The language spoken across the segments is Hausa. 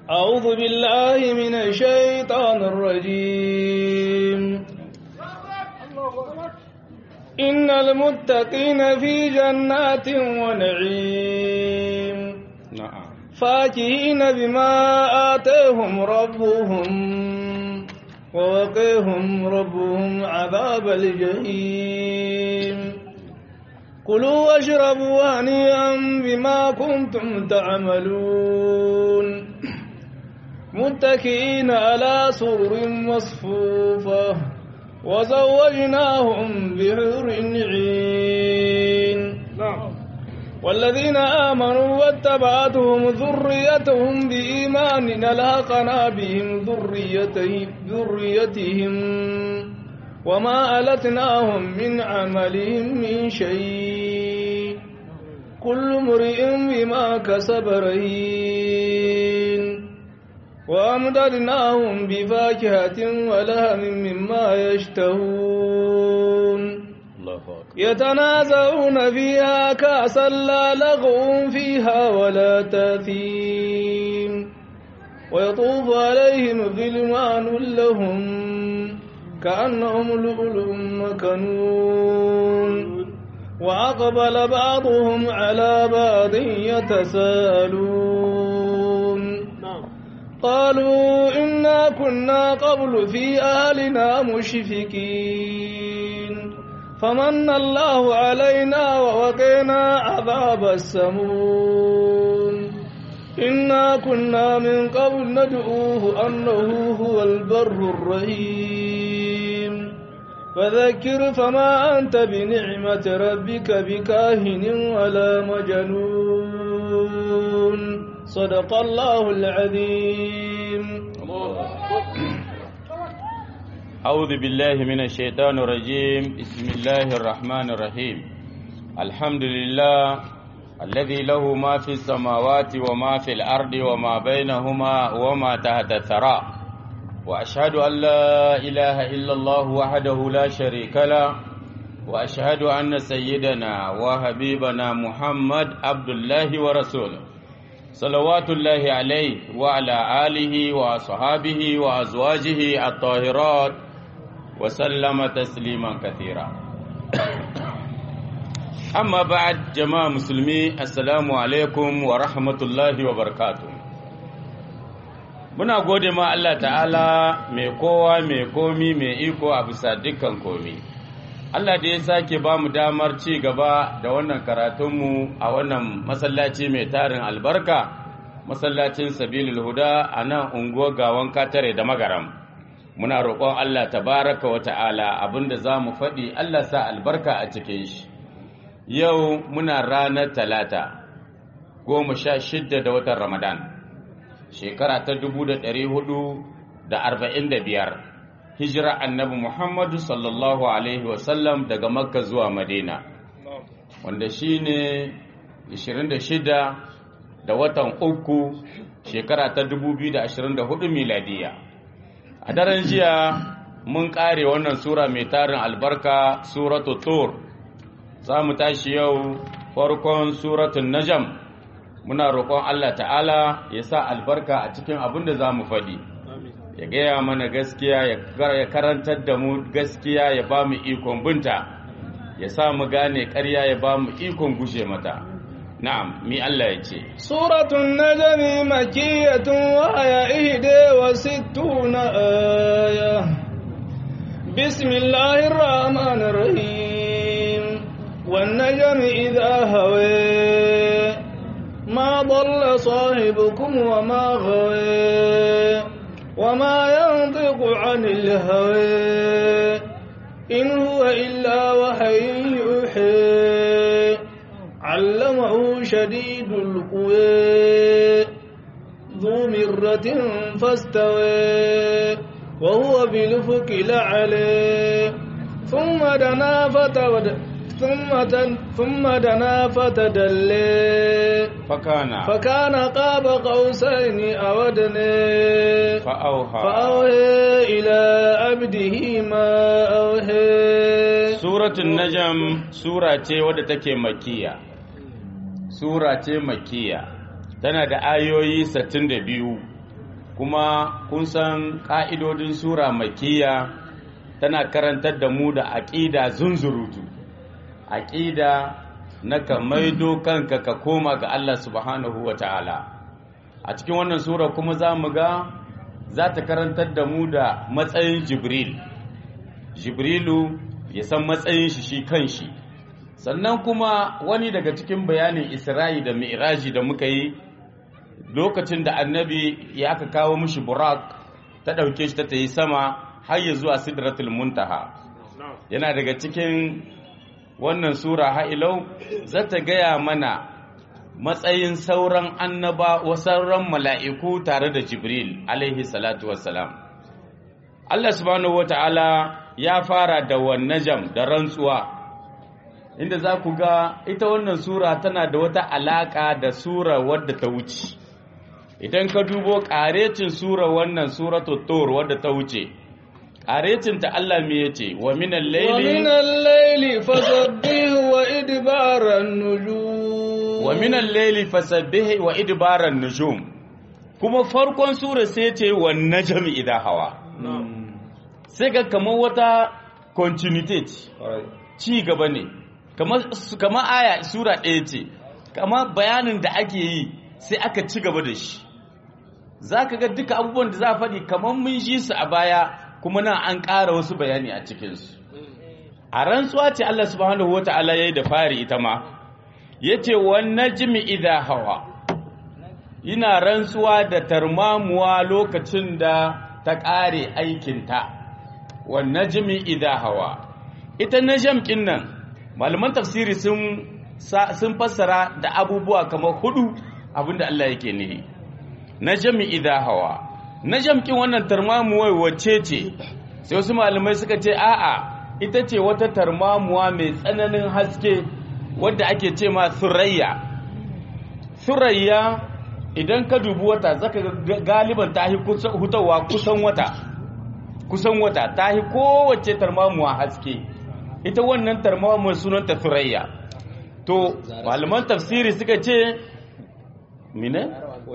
أعوذ بالله من الشيطان الرجيم إن المتقين في جنات ونعيم نعم فاكهين بما آتاهم ربهم ووقيهم ربهم عذاب الجحيم كلوا واشربوا هنيئا بما كنتم تعملون متكئين على سرر مصفوفة وزوجناهم بحور عين والذين آمنوا واتبعتهم ذريتهم بإيمان ألحقنا بهم ذريتهم, ذريتهم وما ألتناهم من عملهم من شيء كل امرئ بما كسب رهين وأمددناهم بفاكهة ولهم مما يشتهون الله أكبر يتنازعون فيها كأسا لا لغو فيها ولا تاثيم ويطوف عليهم غلمان لهم كأنهم لؤلؤ مكنون وأقبل بعضهم على بعض يتساءلون قالوا إنا كنا قبل في أهلنا مشفكين فمن الله علينا ووقينا عذاب السموم إنا كنا من قبل ندعوه أنه هو البر الرحيم فذكر فما أنت بنعمة ربك بكاهن ولا مجنون صدق الله العظيم أعوذ بالله من الشيطان الرجيم بسم الله الرحمن الرحيم الحمد لله الذي له ما في السماوات وما في الأرض وما بينهما وما تحت الثرى وأشهد أن لا إله إلا الله وحده لا شريك له وأشهد أن سيدنا وحبيبنا محمد عبد الله ورسوله صلوات الله عليه وعلى آله وأصحابه وأزواجه الطاهرات وسلم تسليما كثيرا أما بعد جماعة مسلمي السلام عليكم ورحمة الله وبركاته muna gode ma Allah ta'ala mai kowa mai komi mai iko a bisa dukkan komi Allah da ya sake ba mu damar ci gaba da wannan karatunmu a wannan masallaci mai tarin albarka masallacin sabilul huda a nan unguwar gawan katare da magaram muna roƙon Allah tabaraka wa ta'ala abinda za mu faɗi Allah sa albarka a cikin shi yau muna ranar talata goma sha shidda da watan ramadan shekara ta dubu da ɗari hudu da arba'in da biyar hijira annabi muhammadu sallallahu alaihi wasallam daga makka zuwa madina wanda shi ne 26 da watan uku shekara ta 2024 miladiya a daren jiya mun kare wannan sura mai tarin albarka suratu tur za mu tashi yau farkon suratun najam muna roƙon Allah ta'ala ya sa albarka a cikin abin da za mu faɗi ya gaya mana gaskiya ya karantar da mu gaskiya ya ba mu ikon binta ya sa mu gane ƙarya ya ba mu ikon gushe mata na'am mi Allah ya ce suratun najmi makiyatun wa aya ihde wa sittuna aya bismillahir rahmanir rahim wan najmi idha hawa ma dalla sahibukum wa ma ghawa وما ينطق عن الهوى إن هو إلا وحي يوحي علمه شديد القوى ذو مرة فاستوى وهو بالفك الأعلى ثم دنا فتود ثم تن ثم دنا فتدلى fakana فكان قاب قوسين أو أدنى fa'auha فأوهي إلى عبده ما أوهي Suratun Najam sura ce wadda take makiya. Sura ce makiya. Tana da ayoyi 62 kuma kun san ƙa'idodin sura makiya tana karantar da mu da aƙida zunzurutu aƙida na ka maido kanka ka koma ga Allah subhanahu wa ta'ala a cikin wannan sura kuma za mu ga za ta karantar da mu da matsayin jibril jibrilu ya san matsayin shi shi kan shi sannan kuma wani daga cikin bayanin isra'i da mi'raji da muka yi lokacin da annabi ya aka kawo mishi burak ta ɗauke shi ta ta yi sama har ya zuwa sidratul muntaha yana daga cikin wannan sura ha'ilau za ta gaya mana matsayin sauran annaba wa sauran mala'iku tare da jibril alaihi salatu wassalam Allah subhanahu wa ta'ala ya fara da wannajam da rantsuwa inda za ku ga ita wannan sura tana da wata alaƙa da sura wadda ta wuce idan ka dubo ƙarecin sura wannan suratul tur wadda ta wuce ƙarecin ta Allah me yace wa minal wa layli minal layli fasabbihu wa idbaran nujum wa minal layli fasabbih wa idbaran nujum kuma farkon sura sai ce wan najmi idha hawa sai ga kamar wata continuity ce ci gaba ne kamar aya sura ɗaya ce kama bayanin da ake yi sai aka ci gaba da shi za ka ga duka abubuwan da za a faɗi kamar mun ji su a baya kuma nan an ƙara wasu bayani a cikinsu a rantsuwa ce Allah subhanahu wata'ala ya yi da fari ita ma ya ce wannan jimi idha hawa ina rantsuwa da tarmamuwa lokacin da ta ƙare aikinta wannan jimi idha hawa ita na jam'in nan malaman tafsiri sun sun fassara da abubuwa kamar hudu abinda Allah yake nihi najmi idha hawa najm kin wannan tarmamuwa wacce ce sai wasu malamai suka ce a'a ita ce wata tarmamuwa mai tsananin haske wadda ake ce ma surayya surayya idan ka dubi wata zaka ga galiban ta hi hutawa kusan wata kusan wata ta hi kowace tarmamuwa haske ita wannan tarmamuwa sunanta surayya to malaman tafsiri suka ce mine?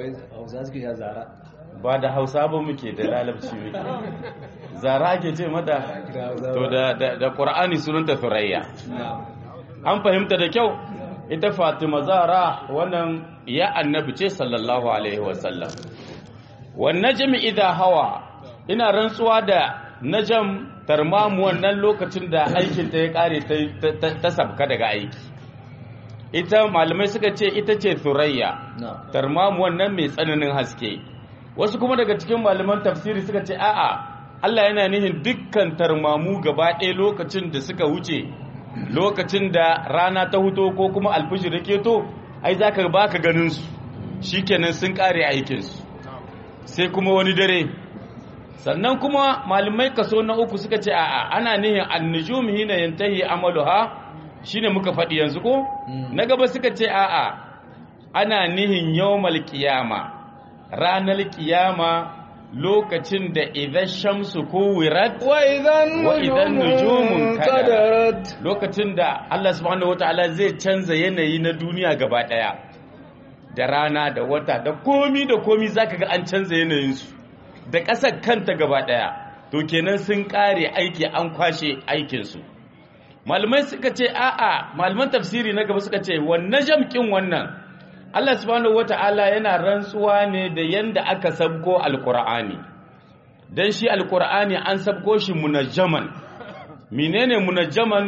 ba da hausa ba muke da lalabci muke zara ake ce mata to da da qur'ani sunanta surayya an fahimta da kyau ita fatima zara wannan ya annabi ce sallallahu alaihi wasallam wan najmi idha hawa ina rantsuwa da najam tarmamu wannan lokacin da aikinta ya kare ta sabka daga aiki ita malamai suka ce ita ce surayya tarmamu wannan mai tsananin haske wasu kuma daga cikin malaman tafsiri suka ce a'a Allah yana nihin dukkan tarmamu gaba ɗaya lokacin da suka wuce lokacin da rana ta huto ko kuma alfijir da keto ai za ka ba ka ganin su shikenan sun kare aikinsu sai kuma wani dare sannan kuma malamai kaso na uku suka ce a'a ana nihin annujum hina yantahi amaluha shine muka faɗi yanzu ko na gaba suka ce a'a ana nihin yawmal qiyama ranar qiyama lokacin da idan shamsu kuwirat wa idan wa idan nujumun kadarat lokacin da Allah subhanahu wataala zai canza yanayi na duniya gaba daya da rana da wata da komi da komi zaka ga an canza yanayinsu da ƙasar kanta gaba daya to kenan sun kare aiki an kwashe aikinsu malamai suka ce a'a malaman tafsiri na gaba suka ce wannan jamkin wannan Allah subhanahu wata'ala yana rantsuwa ne da yanda aka sabko alkur'ani dan shi alkur'ani an sabko shi munajjaman menene munajjaman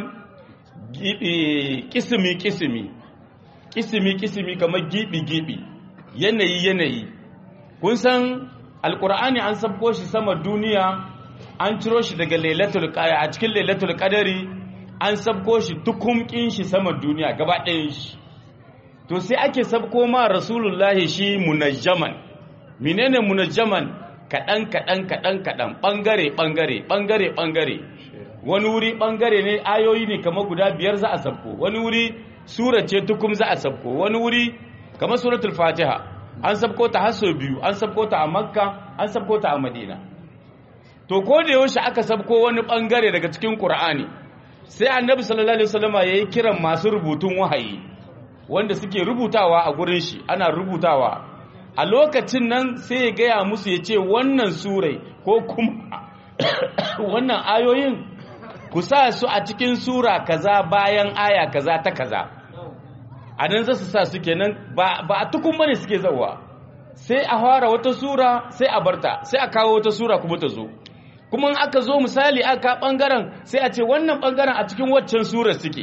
kisimi kisimi kisimi kisimi kamar gibi gibi yanayi yanayi kun san alkur'ani an sabko shi sama duniya an ciro shi daga lailatul qadar a cikin lailatul qadari an sabko shi tukumkin shi sama duniya gaba ɗayan shi to sai ake sabko ma rasulullahi shi munajjaman menene munajjaman kaɗan kaɗan kaɗan kaɗan ɓangare ɓangare ɓangare ɓangare wani wuri ɓangare ne ayoyi ne kamar guda biyar za a sabko wani wuri sura ce tukum za a sabko wani wuri kamar suratul fatiha an sabko ta har sau biyu an sabko ta a makka an sabko ta a madina to ko da yaushe aka sabko wani ɓangare daga cikin qur'ani sai annabi sallallahu alaihi wasallama yayi kiran masu rubutun wahayi wanda suke rubutawa a gurin shi ana rubutawa a lokacin nan sai ya gaya musu ya ce wannan surai ko kuma wannan ayoyin ku sa su a cikin sura kaza bayan aya kaza ta kaza a nan za su sa su kenan ba a tukun bane suke zauwa sai a fara wata sura sai a barta sai a kawo wata sura kuma ta zo kuma in aka zo misali aka bangaren sai a ce wannan bangaren a cikin waccan surar suke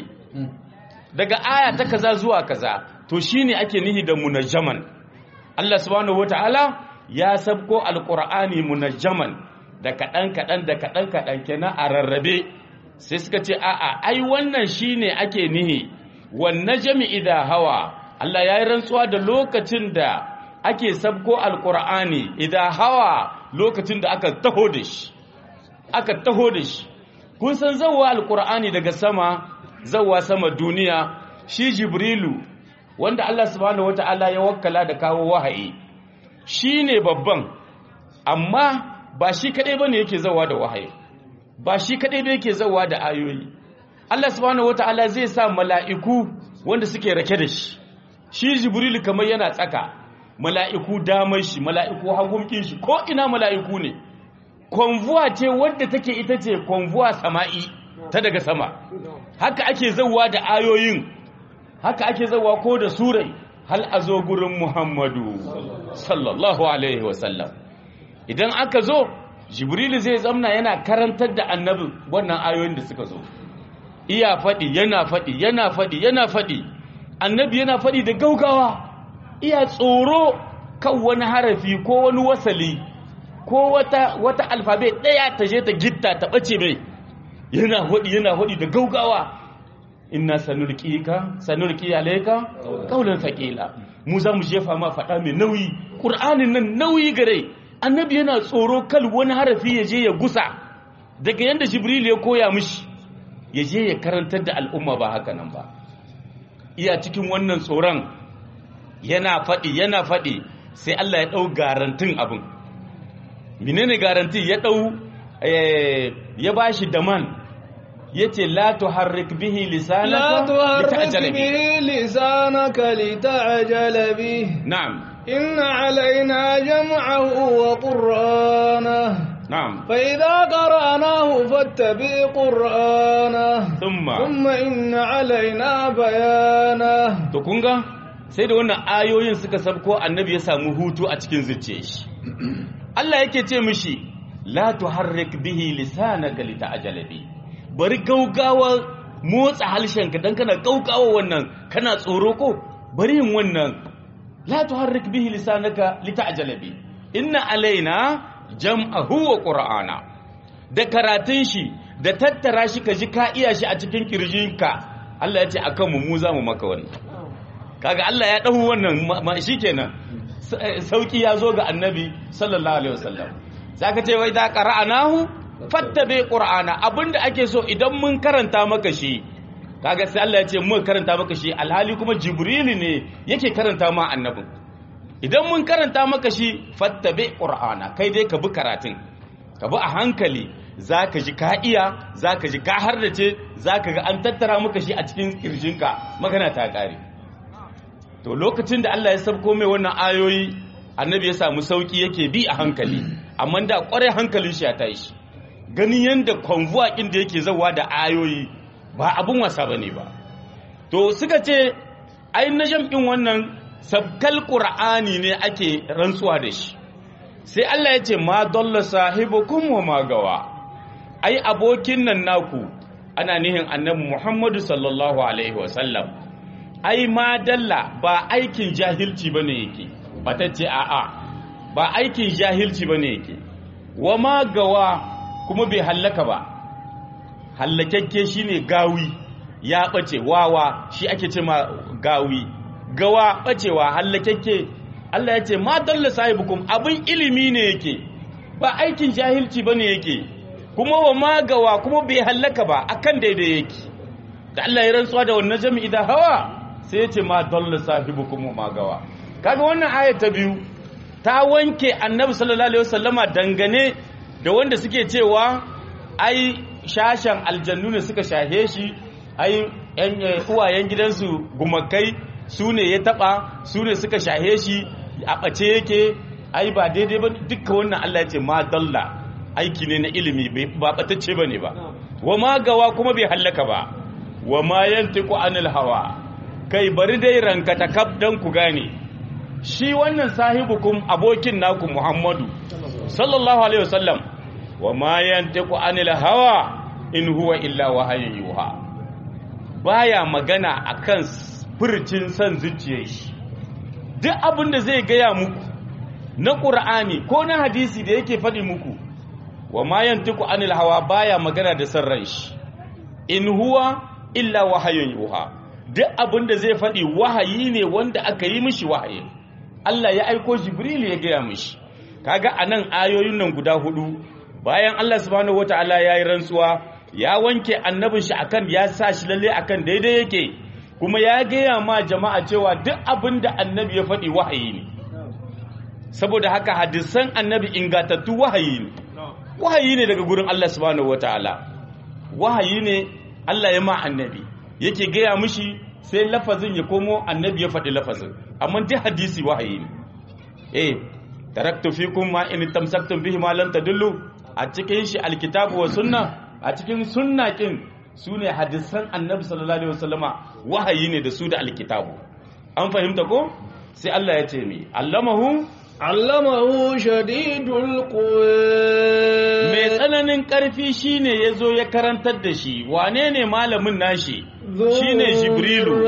daga aya ta kaza zuwa kaza to shine ake nihi da munajjaman Allah subhanahu wataala ya sabko alqur'ani munajjaman da kadan kadan da kadan kadan kenan a rarrabe sai suka ce a'a ai wannan shine ake nihi wan najmi idha hawa Allah yayi rantsuwa da lokacin da ake sabko alqur'ani idha hawa lokacin da aka taho da shi aka taho da shi kun san zawwa alqur'ani daga sama zawwa sama duniya shi jibrilu wanda Allah subhanahu wata'ala ya wakkala da kawo wahayi shine babban amma ba shi kadai bane yake zawa da wahayi ba shi kadai ba yake zawa da ayoyi Allah subhanahu wata'ala zai sa mala'iku wanda suke rake da shi shi jibrilu kamar yana tsaka mala'iku damar shi mala'iku hagumkin shi ko ina mala'iku ne konvuwa ce wadda take ita ce konvuwa sama'i ta daga sama haka ake zawa da ayoyin haka ake zawa ko da surai hal a zo gurin muhammadu sallallahu alaihi wasallam idan aka zo jibrilu zai zamna yana karantar da annabin wannan ayoyin da suka zo iya faɗi yana faɗi yana faɗi yana faɗi annabi yana faɗi da gaugawa iya tsoro kan wani harafi ko wani wasali ko wata wata alfabe ɗaya ta je ta gitta ta ɓace mai yana faɗi yana faɗi da gaugawa inna sanulqika sanulqi alayka qawlan thaqila mu za mu jefa ma faɗa mai nauyi qur'anin nan nauyi gare annabi yana tsoro kal wani harafi ya je ya gusa daga yanda jibril ya koya mishi ya je ya karantar da al'umma ba haka nan ba iya cikin wannan tsoron yana faɗi yana faɗi sai Allah ya ɗau garantin abin menene garanti ya ɗau ya bashi daman yace la tuharrik bihi lisanaka لا تحرك به لسانك لتعجل به na'am إن علينا جمعه وقرآنه na'am فإذا قرأناه فاتبع قرآنه thumma ثم إن علينا بيانه to kun ga sai da wannan ayoyin suka sabko annabi ya samu hutu a cikin zuciyar shi Allah yake ce mishi la tuharrik bihi lisanaka lita'jala bi bari gaugawa motsa halshenka dan kana gaugawa wannan kana tsoro ko bari yin wannan la tuharrik bihi lisanaka lita'jala bi inna alaina jam'ahu wa qur'ana da karatun shi da tattara shi ka ji ka iya shi a cikin kirjinka Allah ya ce akan mu mu za mu maka wannan kaga Allah ya dahu wannan ma- shikenan Sa- eh, sauki ya zo ga annabi sallallahu alaihi wasallam zaka ce wai da qara'anahu fattabi qur'ana abinda ake so idan mun karanta maka shi kaga sai Allah ya ce mun karanta maka shi alhali kuma jibril ne yake karanta ma annabin idan mun karanta maka shi fattabi qur'ana kai dai ka bi karatun ka bi a hankali zaka ji ka iya zaka ji ka hardace zaka ga an tattara maka shi a cikin kirjinka magana ta kare to lokacin da Allah ya sabko mai wannan ayoyi annabi ya samu sauki yake bi a hankali amma da kware hankalin shi ya tashi ganin yanda convoy din da yake zawa da ayoyi ba abun wasa bane ba to suka ce ai najam din wannan sabkal qur'ani ne ake rantsuwa da shi sai Allah ya ce ma dalla sahibukum wa ma gawa ai abokin nan naku ana nihin annabi Muhammadu sallallahu alaihi wasallam ai ma dalla ba aikin jahilci bane yake batacce a'a ba aikin jahilci bane yake wa ma gawa kuma bai hallaka ba hallakakke shine gawi ya bace wawa shi ake ce ma gawi gawa bacewa hallakakke Allah ya ce ma dalla sahibukum abin ilimi ne yake ba aikin jahilci bane yake kuma wa ma gawa kuma bai hallaka ba akan daidai yake da Allah ya rantsuwa da wannan jami'i da hawa sai ya ce ma dalla sahibukum ma gawa kaga wannan aya ta biyu ta wanke annabi sallallahu alaihi wasallama dangane da wanda suke cewa ai shashan aljannu ne suka shahe shi ai yan uwayen gidansu gumakai su ne ya taba su ne suka shahe shi a ɓace yake ai ba daidai ba duka wannan Allah ya ce ma dalla aiki ne na ilimi ba ɓatacce ba ne ba wa ma gawa kuma bai hallaka ba wa ma yantiku anil hawa kai bari dai ranka ta kaf dan ku gane shi wannan sahibukum abokin naku Muhammadu sallallahu alaihi wasallam wa ma yantiku anil hawa in huwa illa wahayin yuha baya magana akan furcin san zuciyar shi duk abin da zai gaya muku na ƙur'ani ko na hadisi da yake faɗi muku wa ma yantiku anil hawa baya magana da san ran shi in huwa illa wahayin yuha duk abin da zai faɗi wahayi ne wanda aka yi mishi wahayi Allah ya aiko Jibril ya gaya mishi kaga anan ayoyin nan guda hudu bayan Allah subhanahu wataala yayi rantsuwa ya wanke annabin shi akan ya sa shi lalle akan daidai yake kuma ya gaya ma jama'a cewa duk abin da annabi ya faɗi wahayi ne saboda haka hadisan annabi ingatattu wahayi ne wahayi ne daga gurin Allah subhanahu wataala wahayi ne Allah ya ma annabi yake gaya mishi sai lafazin ya komo annabi ya faɗi lafazin amma duk hadisi wahayi ne eh taraktu fikum ma in tamsaktum bihi ma lan tadullu a cikin shi alkitabu wa sunna a cikin sunna kin sune hadisan annabi sallallahu alaihi wasallama wahayi ne da su da alkitabu an fahimta ko sai Allah ya ce mi allamahu allamahu shadidul quwa mai tsananin karfi shine yazo ya karantar da shi wane ne malamin nashi shine jibrilu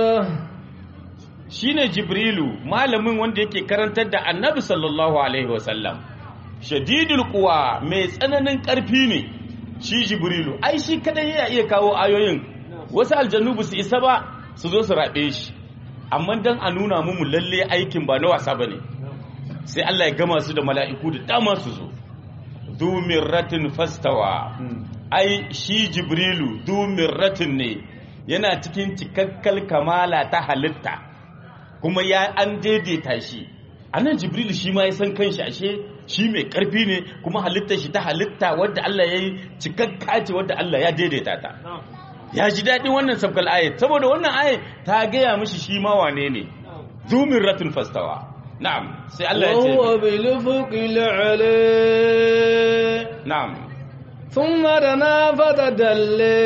shine jibrilu malamin wanda yake karantar da annabi sallallahu alaihi wasallam shadidul quwa mai tsananin karfi ne shi jibrilu ai shi kadai ya iya kawo ayoyin wasu aljannu ba su isa ba su zo su rabe shi amma dan a nuna mu lalle aikin ba na wasa bane sai Allah ya gama su da mala'iku da dama su zo dumirratin fastawa ai shi jibrilu dumirratin ne yana cikin cikakkal kamala ta halitta kuma ya an daidaita shi anan jibril shi ma ya san kanshi ashe shi mai karfi ne kuma halittar shi ta halitta wadda Allah ya yi cikakka ce wadda Allah ya daidaita ta ya ji daɗin wannan sabkal ayat saboda wannan ayat ta gaya mishi shi ma wane ne zumin ratul fastawa na'am sai Allah ya ce وهو بالأفق الأعلى na'am ثم دنا فتدلى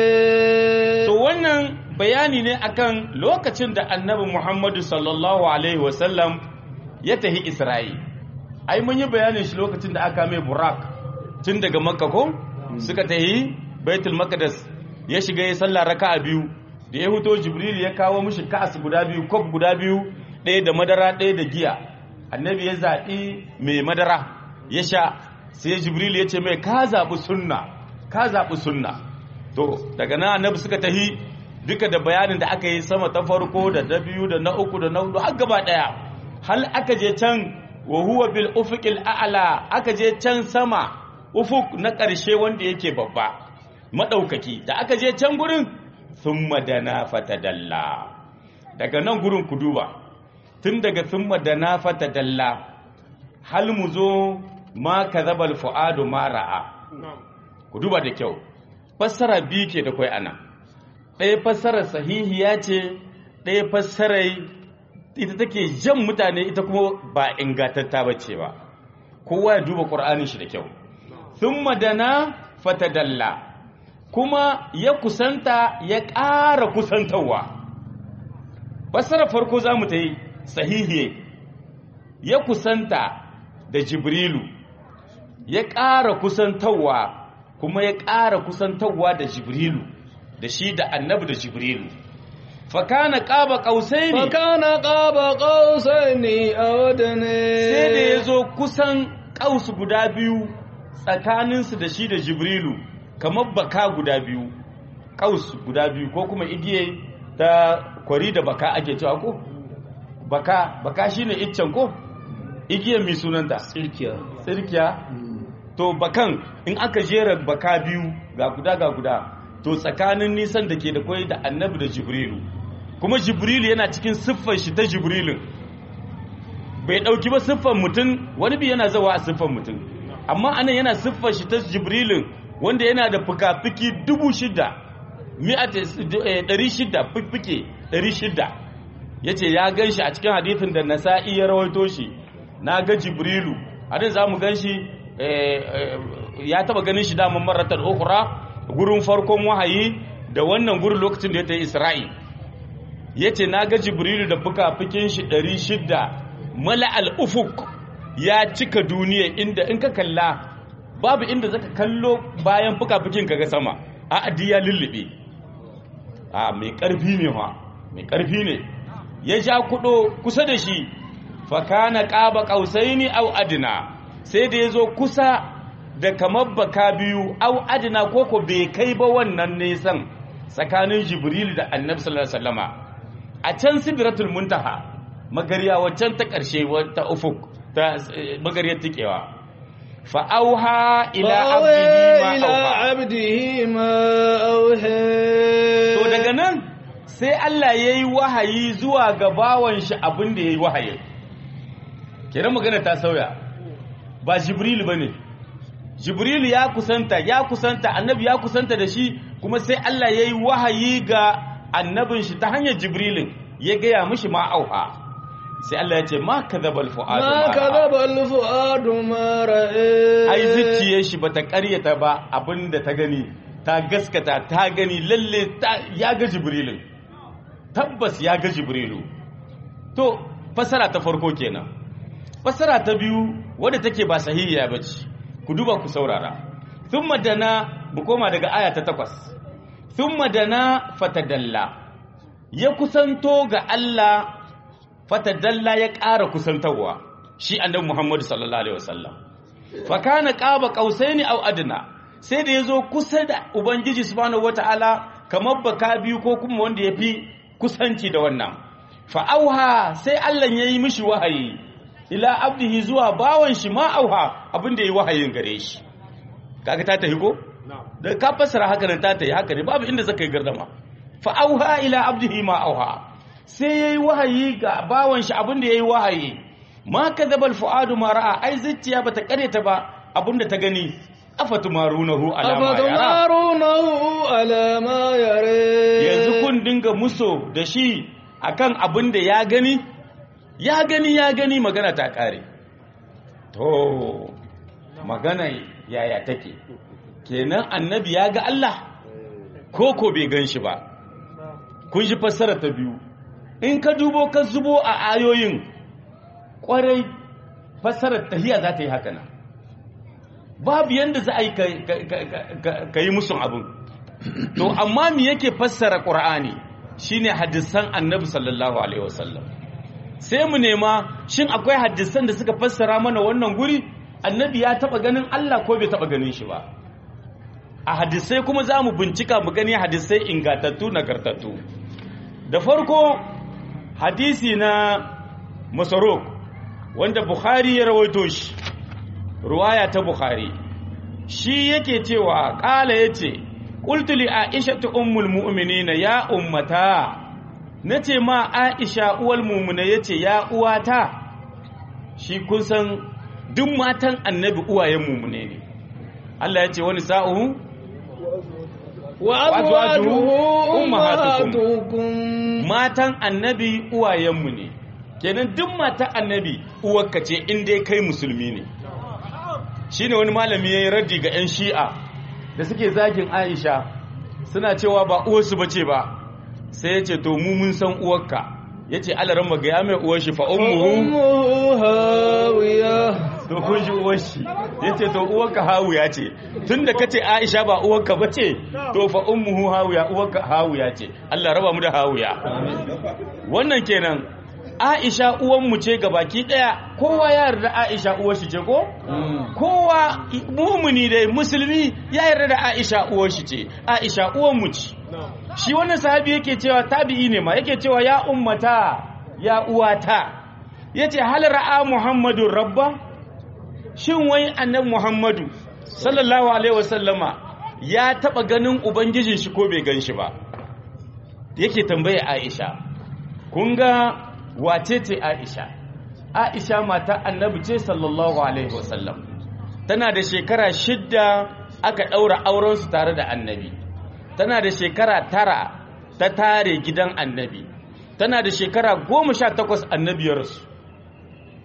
to wannan bayani ne akan lokacin da annabi Muhammadu sallallahu alaihi wasallam ya tahi Isra'i ai mun yi bayanin shi lokacin da aka mai burak tun daga makka ko suka tahi baitul maqdis ya shiga ya sallah raka'a biyu da ya huto jibril ya kawo mishi ka'as guda biyu kof guda biyu ɗaya da madara ɗaya da giya annabi ya zaɓi mai madara ya sha sai jibril ya ce mai ka zaɓi sunna ka zaɓi sunna to daga nan annabi suka tahi duka da bayanin da aka yi sama ta farko da ta biyu da na uku da na hudu har gaba ɗaya hal aka je can wa huwa bil ufuqil a'la aka je can sama ufuk na ƙarshe wanda yake babba madaukaki da aka je can gurin thumma dana fatadalla daga nan gurin ku duba tun daga thumma dana fatadalla hal mu zo ma kadhabal fuadu ma ra'a ku duba da kyau fassara biyu ke da kai ana ɗaya fassarar sahihiya ce ɗaya fassarar ita take jan mutane ita kuma ba ingantatta ba ce ba kowa ya duba ƙur'anin shi da kyau sun madana fatadalla kuma ya kusanta ya ƙara kusantarwa fassarar farko za mu ta yi sahihiye ya kusanta da jibrilu ya ƙara kusantarwa kuma ya ƙara kusantarwa da jibrilu da shi da annabi da jibrilu fakana ƙaba ƙausai ne فكان قاب قوسين أو أدنى sai da ya zo kusan ƙausu guda biyu tsakaninsu da shi da jibrilu kamar baka guda biyu ƙaus guda biyu ko kuma igiye ta kwari da baka ake cewa ko baka baka shine iccen ko igiyar mai sunanta Tsirkiya. tsirkiya to bakan in aka jera baka biyu ga guda ga guda to tsakanin nisan da ke da kwai da annabi da jibrilu kuma jibrilu yana cikin siffar shi ta jibrilun bai dauki ba siffar mutum wani bi yana zawa a siffar mutum amma anan yana siffar shi ta jibrilun wanda yana da fuka-fuki dubu shida mi'ata ɗari shida fiffike ɗari shida ya ce ya gan shi a cikin hadithin da nasa'i ya rawaito shi na ga jibrilu a nan za mu gan shi ya taba ganin shi daman maratar okura gurin farkon wahayi da wannan gurin lokacin da ya ta yi isra'i ya ce na ga jibrilu da fuka-fukin shi 600 mala al'ufuk ya cika duniya inda in ka kalla babu inda zaka kallo bayan fuka-fukin ka ga sama a adi ya lullube a mai ƙarfi ne ma mai ƙarfi ne ya ja kudo kusa da shi fakana ƙaba ƙausaini au adina sai da ya zo kusa da kamar baka biyu au adina koko bai kai ba wannan nisan tsakanin jibril da annabi sallallahu alaihi wasallama a can sidratul muntaha magariya waccan ta ƙarshe ta ufuk ta magariyar tikewa fa auha ila abdihi ma auha to daga nan sai Allah yayi wahayi zuwa ga bawan shi abin da yayi wahayi kenan magana ta sauya ba jibril bane jibril ya kusanta ya kusanta annabi ya kusanta da shi kuma sai Allah ya yi wahayi ga annabin shi ta hanyar jibrilin ya gaya mishi ma auha sai Allah ya ce ma kadhabal fuadu ma kadhabal fuadu ma ra'a ai zuciyar shi bata karyata ba abinda ta gani ta gaskata ta gani lalle ya ga jibrilin tabbas ya ga jibrilu to fasara ta farko kenan fasara ta biyu wadda take ba sahihiya bace ku duba ku saurara thumma dana mu koma daga aya ta takwas thumma dana fatadalla ya kusanto ga Allah fatadalla ya ƙara kusantarwa shi annabi Muhammad sallallahu alaihi wasallam fa kana qaba qausaini aw adna sai da yazo kusa da ubangiji subhanahu wataala kamar baka biyu ko kuma wanda yafi kusanci da wannan fa auha sai Allah yayi mishi wahayi ila abdihi zuwa bawan shi ma auha abinda yayi wahayin gare shi kaga ta tafi ko da ka fassara haka nan ta tafi haka ne babu inda zaka yi gardama fa auha ila abdihi ma auha sai yayi wahayi ga bawan shi abinda yayi wahayi ma kadhaba alfuadu ma ra'a ai zuciya bata kareta ba abinda ta gani afatumarunahu ala ma yara afatumarunahu ala ma yara yanzu kun dinga muso da shi akan abinda ya gani ya gani ya gani magana ta kare to magana yaya take kenan annabi ya ga Allah ko ko bai gan shi ba kun shi fassara ta biyu in ka dubo ka zubo a ayoyin kwarai fassarar tahiya za ta yi haka nan babu yadda za a yi ka yi musun abin to amma me yake fassara ƙur'ani shine hadisan annabi sallallahu alaihi wasallam sai mu nema shin akwai hadisan da suka fassara mana wannan guri annabi ya taba ganin Allah ko bai taba ganin shi ba a hadisai kuma za mu bincika mu gani hadisai ingatattu nagartattu da farko hadisi na masarok wanda bukhari ya rawaito shi ruwaya ta bukhari shi yake cewa kala yace qultu li aisha ummul mu'minina ya ummata nace ma aisha uwal mu'mina yace ya uwata shi kun san duk matan annabi uwayen mu'mine ne Allah yace wani sa'uhu wa azwajuhu ummahatukum matan annabi uwayenmu ne kenan duk matan annabi uwarka ce in dai kai musulmi ne shine wani malami yayin raddi ga yan shi'a da suke zagin Aisha suna cewa ba uwarsu bace ba sai yace to mu mun san uwarka yace alaran maga ya mai uwar shi fa ummuhu hawiya to kun ji uwar shi yace to uwarka hawiya ce tunda kace Aisha ba uwarka bace to fa ummuhu hawiya uwarka hawiya ce Allah raba mu da hawiya wannan kenan Aisha uwanmu ce baki daya kowa ya yarda Aisha uwar shi ce ko kowa mumuni dai musulmi ya yarda da Aisha uwar shi ce Aisha uwanmu ce shi wannan sahabi yake cewa tabi'i ne ma yake cewa ya ummata ya uwata yace hal ra'a muhammadun rabba shin wai annabi muhammadu sallallahu alaihi wasallama ya taba ganin ubangijin shi ko bai gan shi ba yake tambaye Aisha kun ga wace ce Aisha Aisha mata annabi ce sallallahu alaihi wasallam tana da shekara shidda aka ɗaura aurensu tare da annabi tana da shekara tara ta tare gidan annabi tana da shekara goma sha takwas annabiyarsu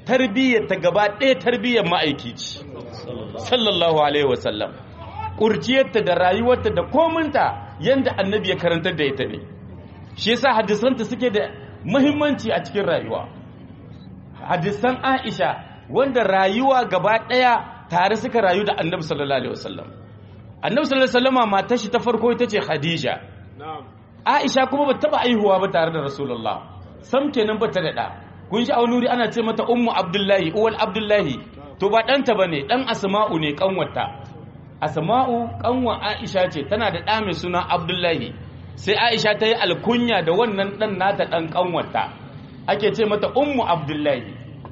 tarbiyyar ta gaba ɗaya tarbiyyar ma'aiki ce sallallahu alaihi wasallam kurciyarta da rayuwarta da kominta yanda annabi ya karantar da ita ne shi yasa hadisanta suke da muhimmanci a cikin rayuwa hadisan Aisha wanda rayuwa gaba ɗaya tare suka rayu da annabi sallallahu alaihi wasallam annabi sallallahu alaihi wasallama matar shi ta farko ita ce Khadija Aisha kuma ba taba aihuwa ba tare da Rasulullah sam kenan ba ta da da kun shi a wani wuri ana ce mata ummu Abdullahi uwal Abdullahi to ba ɗanta bane dan Asma'u ne kanwarta Asma'u kanwa Aisha ce tana da ɗa mai suna Abdullahi sai Aisha ta yi alkunya da wannan ɗan nata ɗan kanwarta ake ce mata ummu Abdullahi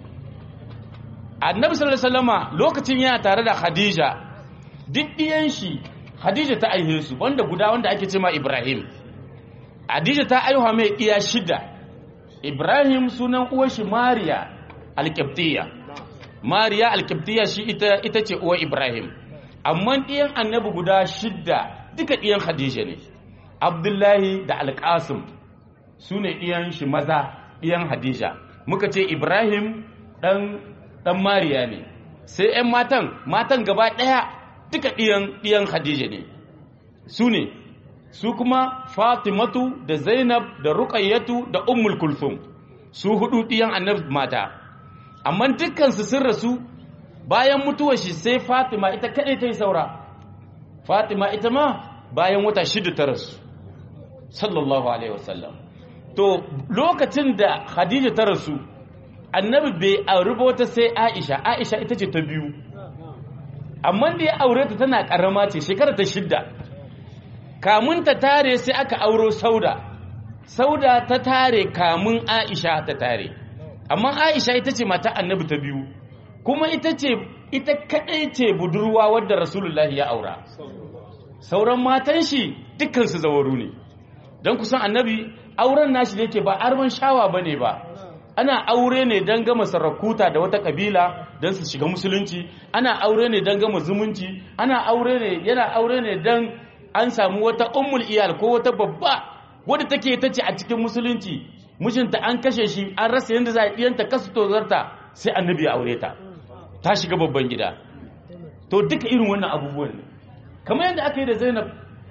Annabi sallallahu alaihi wasallama lokacin yana tare da Khadija duk ɗiyan shi Khadija ta aihe su wanda guda wanda ake ce ma Ibrahim Khadija ta aihuwa mai ɗiya shida Ibrahim sunan uwar shi Mariya Alƙibtiyya Mariya Alƙibtiyya shi ita ita ce uwar Ibrahim amma ɗiyan annabi guda shida duka ɗiyan Khadija ne Abdullahi da Alƙasim su ne ɗiyan shi maza ɗiyan Khadija muka ce Ibrahim ɗan ɗan Mariya ne sai ‘yan matan matan gaba ɗaya duka ɗiyan ɗiyan Khadija ne su ne su kuma Fatimatu da Zainab da Ruqayyatu da Ummul Kulthum su hudu ɗiyan annabi mata amma dukkansu sun rasu bayan mutuwar shi sai Fatima ita kaɗai ta yi saura Fatima ita ma bayan wata shida ta rasu sallallahu alaihi wasallam to lokacin da Khadija ta rasu annabi bai auri ba wata sai Aisha Aisha ita ce ta biyu amma da ya aure ta tana karama ce shekara ta shidda kamun ta tare sai aka auro Sauda Sauda ta tare kamun Aisha ta tare amma Aisha ita ce mata annabi ta biyu kuma ita ce ita kadai ce budurwa wadda Rasulullahi ya aura sauran matan shi dukkan su zawaru ne don kusan annabi auren nashi da yake ba arman shawa bane ba ana aure ne don gama sarakuta da wata kabila don su shiga musulunci ana aure ne don gama zumunci ana aure ne yana aure ne don an samu wata ummul iyal ko wata babba wadda take ta ce a cikin musulunci mijinta an kashe shi an rasa yadda za a ɗiyanta kasu tozarta sai annabi ya aure ta ta shiga babban gida to duka irin wannan abubuwan ne kamar yadda aka yi da zainab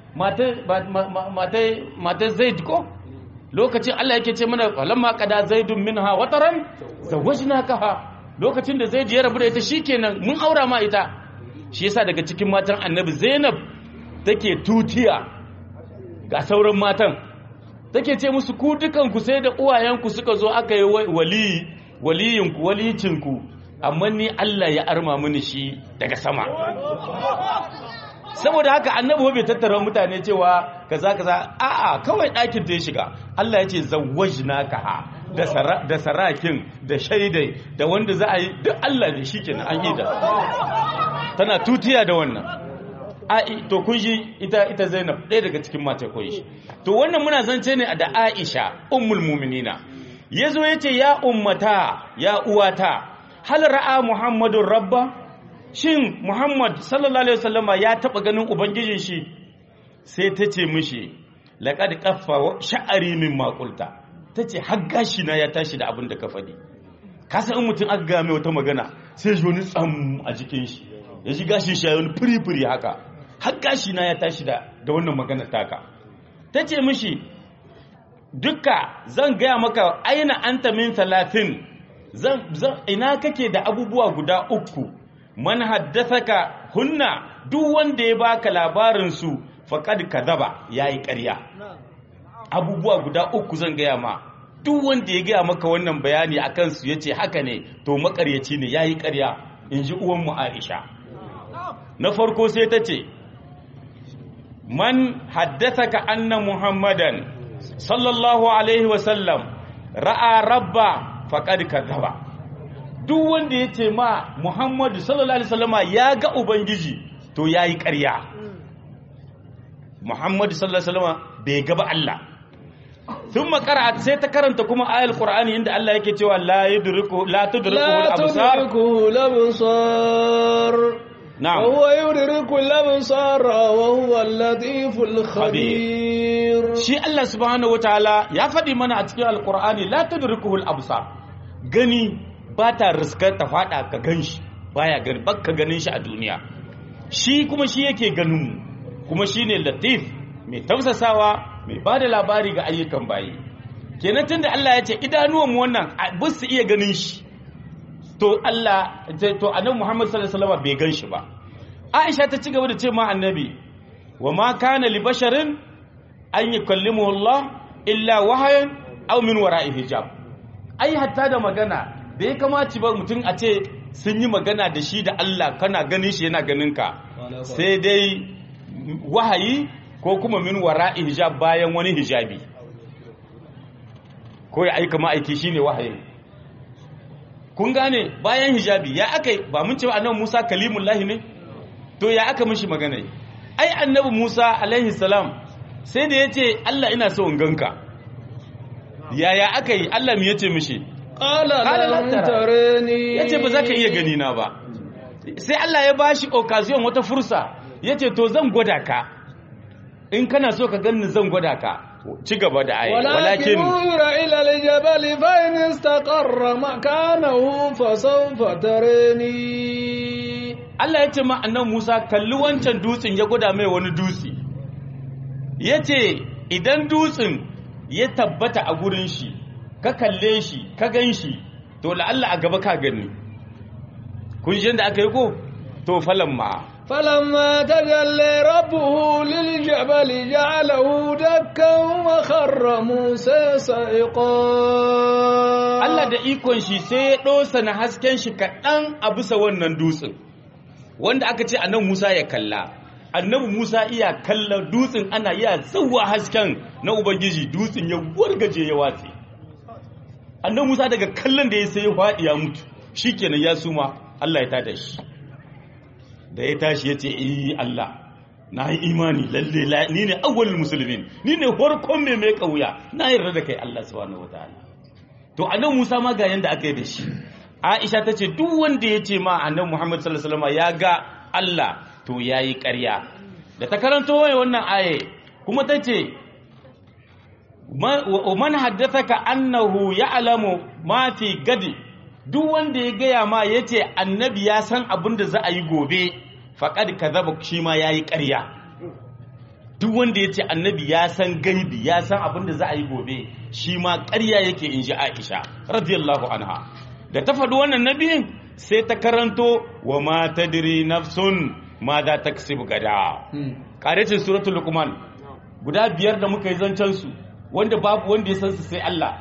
matar zaid ko lokacin Allah yake ce mana falamma qada zaidun minha wataran zawajnakaha lokacin da zaid ya rabu da ita shikenan mun aura ma ita shi yasa daga cikin matan annabi zainab take tutiya ga sauran matan take ce musu ku dukan ku sai da uwayenku suka zo aka yi wali waliyinku walicinku amma ni Allah ya arma mini shi daga sama saboda haka annabi bai tattara mutane cewa kaza kaza a'a kawai ɗakin ta ya shiga Allah ya ce zawwajnaka da da sarakin da shaidai da wanda za a yi duk Allah ne shikenan an yi da tana tutiya da wannan ai to kun ji ita ita Zainab ɗaya daga cikin mata koyi shi to wannan muna zance ne da Aisha ummul mu'minina yazo yace ya ummata ya uwata hal ra'a muhammadur rabba shin Muhammad sallallahu Alaihi wasallama ya taɓa ganin Ubangijin shi sai ta ce mishi laƙad ƙaffa sha'ari min makulta ta ce gashi na ya tashi da abin da ka faɗi kasa in mutum aka game wata magana sai ji wani tsam a jikin shi ya ji gashin shi ya wani firi-firi haka gashi na ya tashi da wannan magana taka ta ce mishi duka zan gaya maka aina anta min talatin ina kake da abubuwa guda uku man haddathaka hunna duk wanda ya baka labarin su faqad kadaba yayi ƙarya abubuwa guda uku zan gaya ma duk wanda ya gaya maka wannan bayani akan su yace haka ne to makaryaci ne yayi ƙarya inji uwan mu Aisha na farko sai ta ce man haddathaka anna muhammadan sallallahu alaihi wasallam ra'a rabba faqad kadaba duk wanda ya ce ma Muhammadu sallallahu Alaihi wasallama ya ga Ubangiji to ya yi ƙarya. Muhammadu sallallahu Alaihi wasallama bai gaba Allah. Sun makara sai ta karanta kuma ayal Qur'ani inda Allah yake cewa la yudriku la tudriku al-absar نعم وهو يدرك الأبصار وهو اللطيف الخبير شي الله سبحانه وتعالى يا فدي منا a cikin alqur'ani la tudrikuhu al-absar gani ba ta riskar ta fada ka gan shi baya gani baka ganin shi a duniya shi kuma shi yake ganin mu kuma shi ne latif mai tausasawa mai ba da labari ga ayyukan bayi kenan tunda Allah ya ce idanuwan mu wannan ba su iya ganin shi to Allah to annabi Muhammad sallallahu alaihi wasallam bai gan shi ba Aisha ta ci gaba da ce ma annabi wa ma kana li basharin an yukallimuhu Allah illa wahayan aw min wara'i hijab ai hatta da magana da ya kamaci ba mutum a ce sun yi magana da shi da Allah kana ganin shi yana ganin ka sai dai wahayi ko kuma min wara'i hijab bayan wani hijabi ko ya aika ma'aiki shine wahayi kun gane bayan hijabi ya aka ba mun ce annabi Musa kalimullahi ne to ya aka mishi magana ai annabi Musa alaihi salam sai da yace Allah ina so in ganka yaya aka yi Allah me yace mishi qala Qala lam lan tarani yace ba za ka iya gani na ba sai Allah ya bashi occasion wata fursa yace to zan gwada ka in kana so ka ganni zan gwada ka ci gaba da ayi ولكن walakin انظر إلى الجبل فإن استقر مكانه فسوف تراني Allah ya ce ma annan Musa kalli wancan dutsen ya gwada mai wani dutse ya ce idan dutsen ya tabbata a gurin shi ka kalle shi ka gan shi to la'alla a gaba ka gani kun shi da aka yi ko to falan ma فلما تجلى ربه للجبل جعله دكا وخر موسى صعقا Allah da ikon shi sai ya ɗosa na hasken shi kaɗan a bisa wannan dutsen wanda aka ce annabi Musa ya kalla annabi Musa iya kalla dutsen ana iya tsawa hasken na Ubangiji dutsen ya wargaje ya watse annabi Musa daga kallon da ya sai ya faɗi ya mutu shikenan ya suma Allah ya tada shi da ya tashi ya ce eh Allah na yi imani lalle la- ni ne awwalul musulmin ni ne farkon mai mai kauya na yarda da kai Allah subhanahu wataala to annabi Musa ma ga yanda aka yi da shi Aisha ta ce duk wanda ya ce ma annabi Muhammad sallallahu alaihi wasallam ya ga Allah to yayi ƙarya da ta karanto waye wannan aye kuma ta ce man haddathaka annahu ya'lamu ma fi gadi duk wanda ya gaya ma yace annabi ya san abin da za a yi gobe faqad kadhaba shi ma yayi ƙarya duk wanda yace annabi ya san gaibi ya san abin da za a yi gobe shi ma ƙarya yake inji Aisha radiyallahu anha da ta faɗi wannan nabiyin sai ta karanto wa ma tadri nafsun ma za ta gada ƙarecin suratul luqman guda biyar da muka yi zancen su wanda babu wanda ya san su sai Allah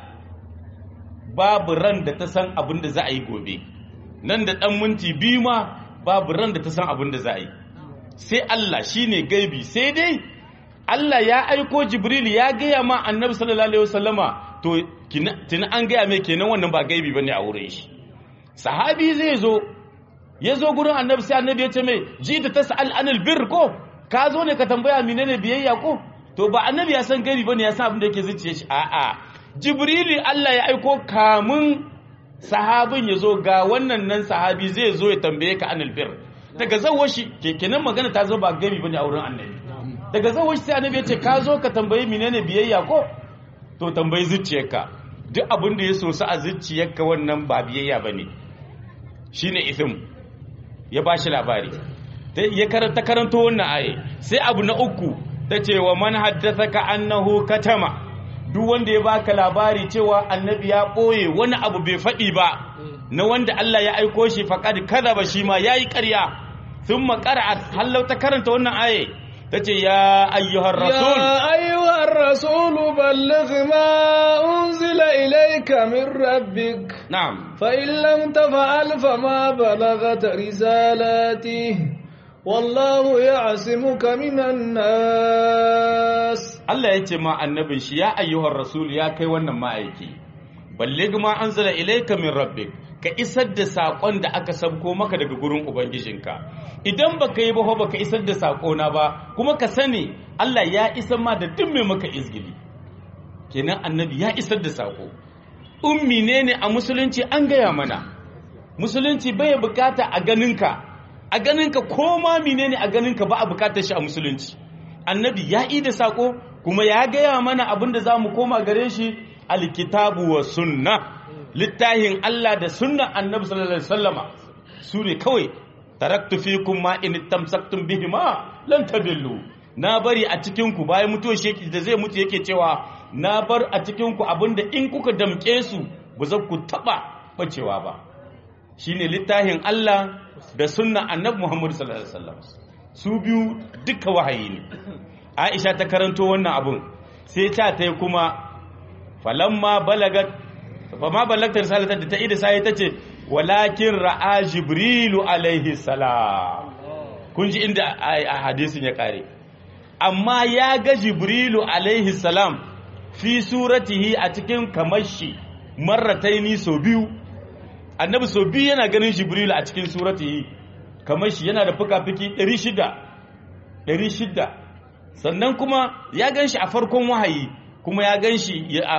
babu ran da ta san abin da za a yi gobe nan da ɗan minti biyu ma babu ran da ta san abin da za a yi sai Allah shine gaibi sai dai Allah ya aiko Jibril ya gaya ma annabi sallallahu alaihi wasallama to tuni an gaya mai kenan wannan ba gaibi bane a wurin shi sahabi zai zo ya zo gurin annabi sai annabi ya ce mai ji da tas'al anil bir ko ka zo ne ka tambaya menene biyayya ko to ba annabi ya san gaibi bane ya san abin da yake zuciya shi a'a jibrili Allah ya aiko kamun sahabin ya zo ga wannan nan sahabi zai zo ya tambaye ka anil bir daga zawar shi kenan magana ta zo ba gaibi bane a wurin annabi daga zawar shi sai annabi ya ce ka zo ka tambayi menene biyayya ko to tambayi zuciyarka duk abin da ya so a zuciyarka wannan ba biyayya bane shine ithim ya bashi labari ya karanta karanto wannan aye sai abu na uku ta ce wa man haddathaka annahu katama duk wanda ya baka labari cewa annabi ya boye wani abu bai faɗi ba na wanda Allah ya aiko shi faqad kadaba shi ma yayi ƙarya thumma qara'at hallau ta karanta wannan aye tace ya ayyuhar rasul يا أيها الرسول بلغ ما أنزل إليك من ربك na'am فإن لم تفعل فما بلغت رسالاته والله يعصمك من الناس Allah ya ce ma annabin shi ya ayyuhar rasul ya kai wannan ma'aiki balligh ma anzala ilayka min rabbik ka isar da sakon da aka sabko maka daga gurin ubangijinka idan baka yi ba fa baka isar da sako na ba kuma ka sani Allah ya isar ma da duk mai maka izgili kenan annabi ya isar da sako ummi ne ne a musulunci an gaya mana musulunci bai bukata a ganinka a ganinka ko ma menene a ganinka ba a bukatar shi a musulunci annabi ya yi da sako kuma ya gaya mana abin da za mu koma gare shi alkitabu wa sunna littahin Allah da sunnan annabi sallallahu alaihi wasallama su ne kawai taraktu fikum ma in tamsaktum bihima lan tadillu na bari a cikin ku bayan mutuwar shi da zai mutu yake cewa na bar a cikin ku abinda in kuka damke su ba za ku taba bacewa ba shine littahin Allah da sunnan annabi Muhammad sallallahu alaihi wasallam su biyu duka wahayi ne Aisha ta karanto wannan abun sai ta tai kuma falamma balagat fama balagta risalatar da ta ida sai ta ce walakin ra'a jibrilu alaihi salam kun ji inda a hadisin ya kare amma ya ga jibrilu alaihi salam fi suratihi a cikin kamashi marrataini so biyu annabi so biyu yana ganin jibrilu a cikin suratihi kamashi yana da fuka-fuki 600 600 sannan kuma ya gan shi a farkon wahayi kuma ya gan shi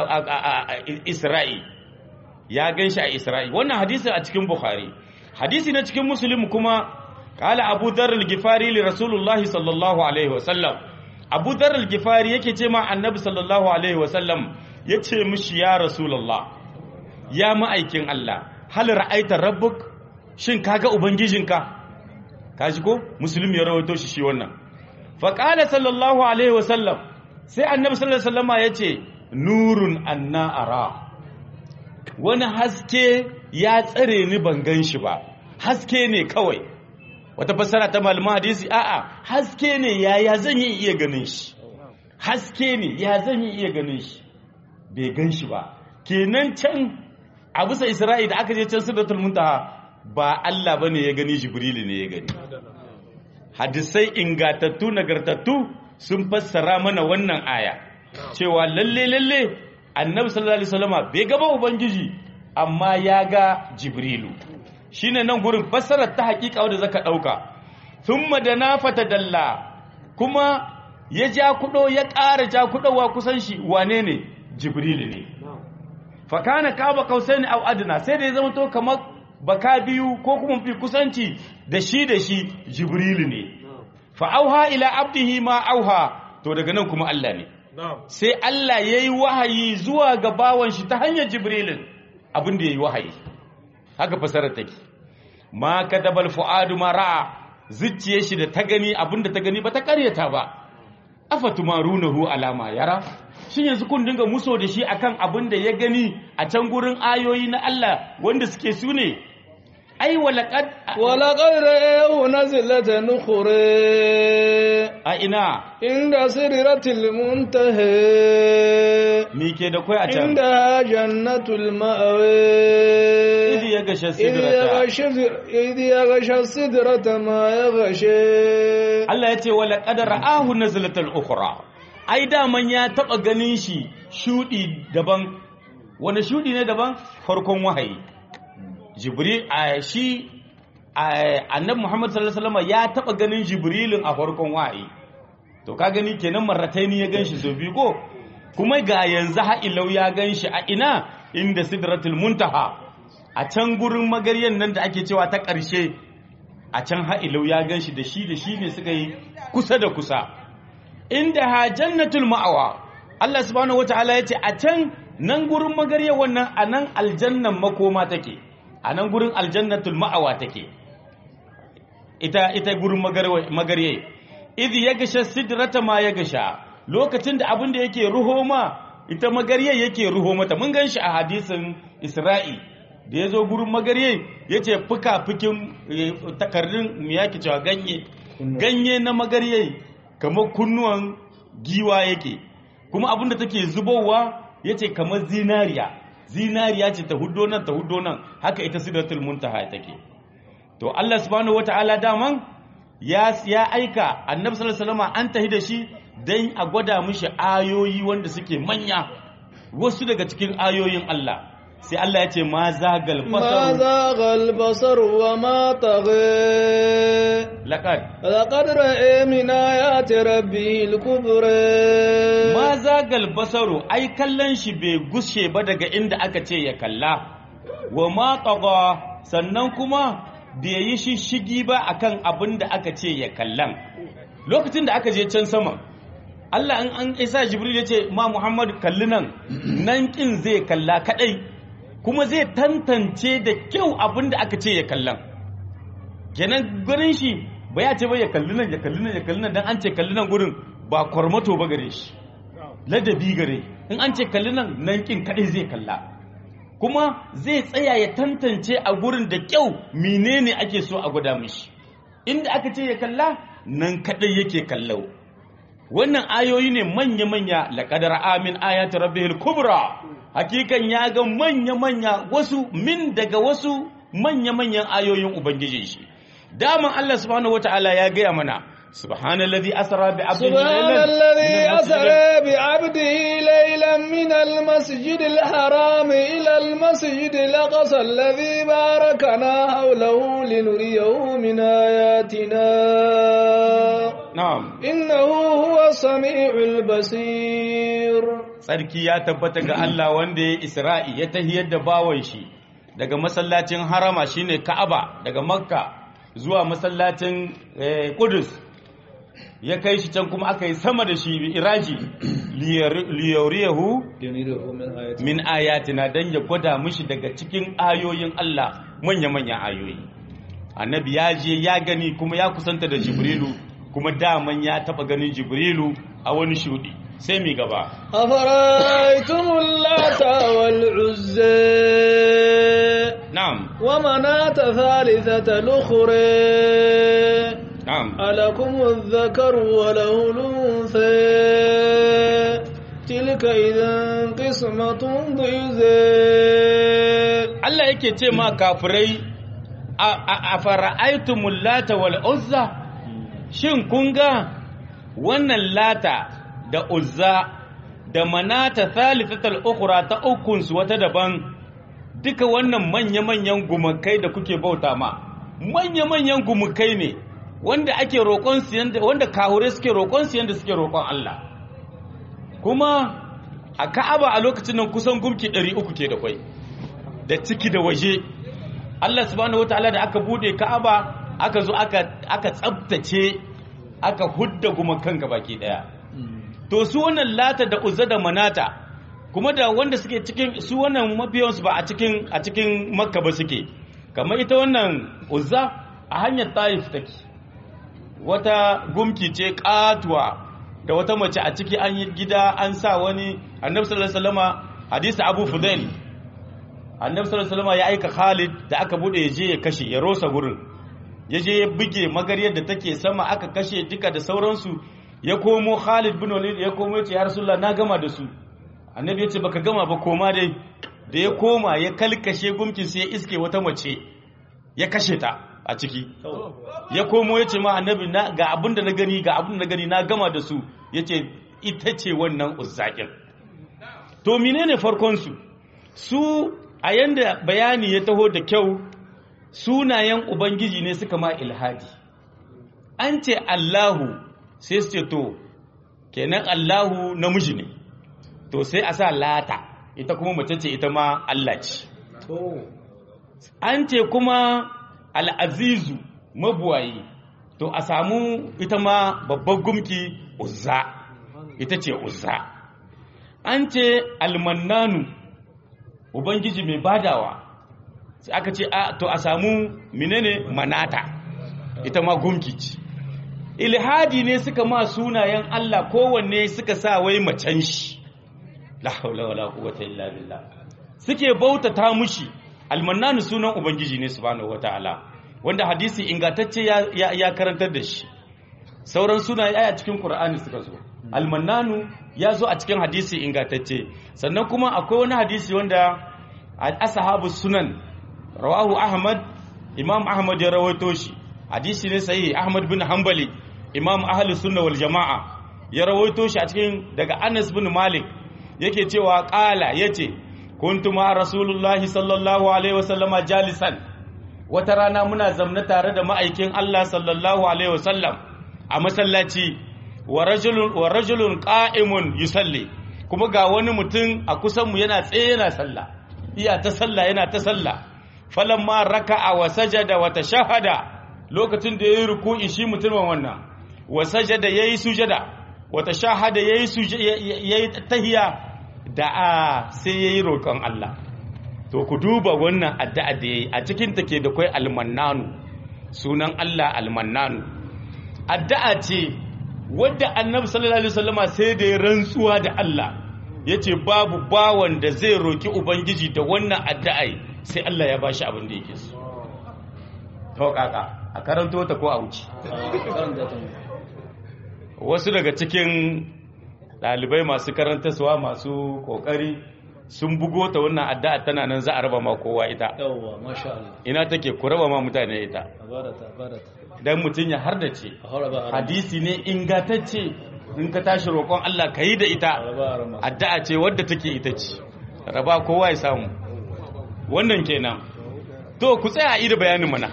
a isra'i ya gan shi a isra'i wannan hadisi a cikin bukhari hadisi na cikin muslim kuma kala abu dharar gifari li rasulullahi sallallahu alaihi wasallam abu dharar gifari yake ce ma annabi sallallahu alaihi wasallam ya ce mishi ya rasulullah ya ma'aikin allah hal ra'aita rabbuk shin kaga ubangijinka kaji ko muslim ya rawaito shi shi wannan faƙala sallallahu alaihi wasallam sai annabi sallallahu alaihi wasallama ya ce nurun anna ara wani haske ya tsare ni ban gan shi ba haske ne kawai wata fassara ta malaman hadisi a'a haske ne yaya zan yi iya ganin shi haske ne ya zan yi iya ganin shi bai gan shi ba kenan can a bisa isra'i da aka je can sidratul muntaha ba Allah bane ya gani jibrilu ne ya gani hadisai ingatattu nagartattu sun fassara mana wannan aya cewa lalle lalle annabi sallallahu alaihi wasallama bai gaba ubangiji amma ya ga jibrilu shine nan gurin fassarar ta hakika wanda zaka dauka thumma dana fatadalla kuma ya ja kudo ya ƙara ja kudowa kusan shi wane ne jibrilu ne fa kana kaba kausaini aw adna sai da ya zama to kamar baka biyu ko kuma fi kusanci da shi da shi jibrilu ne fa'auha ila abdihi ma auha to daga nan kuma Allah ne sai Allah ya yi wahayi zuwa ga bawan shi ta hanyar jibrilin abinda ya yi wahayi haka fasarar take ma ka dabal fu'adu ma ra'a zuciye shi da ta gani abinda ta gani ba ta karyata ba afatumarunahu alama yara shin yanzu kun dinga muso da shi akan abinda ya gani a can gurin ayoyi na Allah wanda suke su ne ai walaqad walaqad ra'ahu nazlatan ukhra a ina inda siratil muntaha me ke da kai a can inda jannatul ma'wa idi ya gasha idh sidrata yaghsha idh yaghsha sidrata ma yaghsha Allah ya ce walaqad ra'ahu nazlatan ukhra ai daman ya taba ganin shi shudi daban wani shudi ne daban farkon wahayi jibril a shi annabi muhammad sallallahu alaihi wasallam ya taba ganin jibrilin a farkon wahayi to ka gani kenan marrataini ya ganshi so biyu ko kuma ga yanzu ha'ilau ya ganshi a ina inda sidratul muntaha a can gurin magaryan nan da ake cewa ta ƙarshe a can ha'ilau ya ganshi da shi da shi ne suka yi kusa da kusa inda ha jannatul ma'awa Allah subhanahu wataala ya ce a can nan gurin magarya wannan a nan aljannan makoma take a nan gurin aljannatul ma'awa take ita ita gurin magarye idh yagsha sidrata ma yagsha lokacin da abin da yake ruho ma ita magarye yake ruho mata mun ganshi a hadisin Isra'i da yazo gurin magarye yace fuka-fukin takardun me yake cewa ganye ganye na magarye kamar kunnuwan giwa yake kuma abin da take zubowa yace kamar zinariya zinariya ce ta huddo nan ta huddo nan haka ita sidratul muntaha take to Allah subhanahu wataala daman ya ya aika annabi sallallahu alaihi wasallam an tahi da shi dan a gwada mishi ayoyi wanda suke manya wasu daga cikin ayoyin Allah sai Allah ya ce ma zagal ما basar زاغ البصر وما طغى laqad لقد رأى من آيات ربه الكبرى ma zagal basaru ai kallon shi bai gushe ba daga inda aka ce ya kalla wa ma tagha sannan kuma bai yi shishigi ba akan abin da aka ce ya kallan lokacin da aka je can sama Allah in an isa Jibril ya ce ma Muhammad kalli nan nan kin zai kalla kadai kuma zai tantance da kyau abin da aka ce ya kallan kenan gurin shi ba ya ce ba ya kalli nan ya kalli nan ya kalli nan dan an ce kalli nan gurin ba kwarmato ba gare shi ladabi gare in an ce kalli nan nan kin kadai zai kalla kuma zai tsaya ya tantance a gurin da kyau menene ake so a gwada mishi inda aka ce ya kalla nan kadai yake kallau wannan ayoyi ne manya-manya laƙadar amin ayatu rabbihil kubra hakikan ya ga manya-manya wasu min daga wasu manya-manyan ayoyin ubangijin shi daman Allah subhanahu wata'ala ya gaya mana subhanallazi asra bi abdihi سبحان الذي أسرى بعبده ليلا من المسجد الحرام إلى المسجد الأقصى الذي باركنا حوله لنريه من آياتنا na'am إنه هو السميع البصير tsarki ya tabbata ga Allah wanda ya Isra'i ya tahiyar da bawan shi daga masallacin harama shine Ka'aba daga Makka zuwa masallacin eh, Qudus ya kai shi can kuma aka yi sama da shi bi iraji liyariyahu ينيره من آياتنا min ayatina dan ya gwada mishi daga cikin ayoyin Allah manya-manyan ayoyi annabi ya je ya gani kuma ya kusanta da jibrilu kuma daman ya taba ganin jibrilu a wani shudi sai mi gaba أفرأيتم اللات والعزى na'am ومناة ثالثة الأخرى na'am ألكم الذكر وله الأنثى تلك إذا قسمة ضيزى Allah yake ce ma kafirai a fara'aitumul lata wal uzza shin kun ga wannan lata da uzza da manata thalithatul ukhra ta ukun su wata daban duka wannan manya-manyan gumakai da kuke bauta ma manya-manyan gumakai ne wanda ake roƙon su yanda wanda kahure suke roƙon su yanda suke roƙon Allah kuma a Ka'aba a lokacin nan kusan gumki 300 ke da kwai da ciki da waje Allah subhanahu wataala da aka bude Ka'aba aka zo aka aka tsabtace aka hudda gumakan baki daya to su wannan lata da uzza da manata kuma da wanda suke cikin su wannan mafiyansu ba a cikin a cikin makka ba suke kamar ita wannan uzza a hanyar taif take wata gumki ce katuwa da wata mace a ciki an yi gida an sa wani annabi sallallahu alaihi wasallama hadisi abu fudail annabi sallallahu alaihi wasallama ya aika khalid da aka bude ya je ya kashe ya rosa gurin ya je ya buge magaryar da take sama aka kashe duka da sauransu ya komo khalid bin walid ya komo ya ce ya rasulullah na gama da su annabi ya ce baka gama ba koma dai da ya koma ya kalkashe gumkin sai ya iske wata mace ya kashe ta a ciki ya komo ya ce ma annabi na ga abin da na gani ga abin da na gani na gama da su ya ce ita ce wannan uzzaƙin to menene farkon su su a yanda bayani ya taho da kyau sunayen ubangiji ne suka ma ilhadi an ce allahu sai su ce to kenan allahu namiji ne to sai a sa lata ita kuma mace ce ita ma allah ce an ce kuma al'azizu mabuwayi to a samu ita ma babban gumki uzza ita ce uzza an ce almannanu ubangiji mai badawa sai aka ce a to a samu menene manata ita ma gumki ce ilhadi ne suka ma sunayen Allah kowanne suka sa wai macen shi la haula wala quwwata illa billah suke bautata mushi almannanu sunan ubangiji ne subhanahu wataala wanda hadisi ingantacce ya, ya, ya karantar da shi sauran sunaye aya cikin qur'ani suka zo almannanu ya zo a cikin hadisi ingantacce sannan kuma akwai wani hadisi wanda ashabu sunan rawahu ahmad imam ahmad ya rawaito shi hadisi ne sahihi ahmad bin hanbali imam ahli sunna wal jama'a ya rawaito shi a cikin daga anas bin malik yake cewa qala yace kuntu ma rasulullahi sallallahu alaihi wasallama jalisan wata rana muna zamna tare da ma'aikin Allah sallallahu alaihi wasallam a masallaci wa rajulun wa rajulun qa'imun yusalli kuma ga wani mutum a kusan mu yana tsaye yana sallah iya ta sallah yana ta sallah falamma raka'a wa sajada wa tashahada lokacin da yayi ruku'i shi mutumin wannan wa sajada yayi sujada wa tashahada yayi yayi tahiyya da a sai yayi roƙon Allah to ku duba wannan addu'a da yayi a cikin ta ke da kai almannanu sunan Allah almannanu addu'a ce wadda annabi sallallahu alaihi wasallama sai da ya rantsuwa da Allah yace babu bawan da zai roki ubangiji da wannan addu'a sai Allah ya bashi abin da yake so to kaka a karanto ta ko a wuce wasu daga cikin ɗalibai masu karantarsuwa masu kokari sun bugo ta wannan addu'a tana nan za a raba ma kowa ita yawwa masha Allah ina take ku raba ma mutane ita barata barata dan mutun ya hardace a hora ba a hadisi ne ingatacce in ka tashi roƙon Allah ka yi da ita raba a rama addu'a ce wadda take ita ce raba kowa ya samu wannan kenan to ku tsaya a ida bayanin mana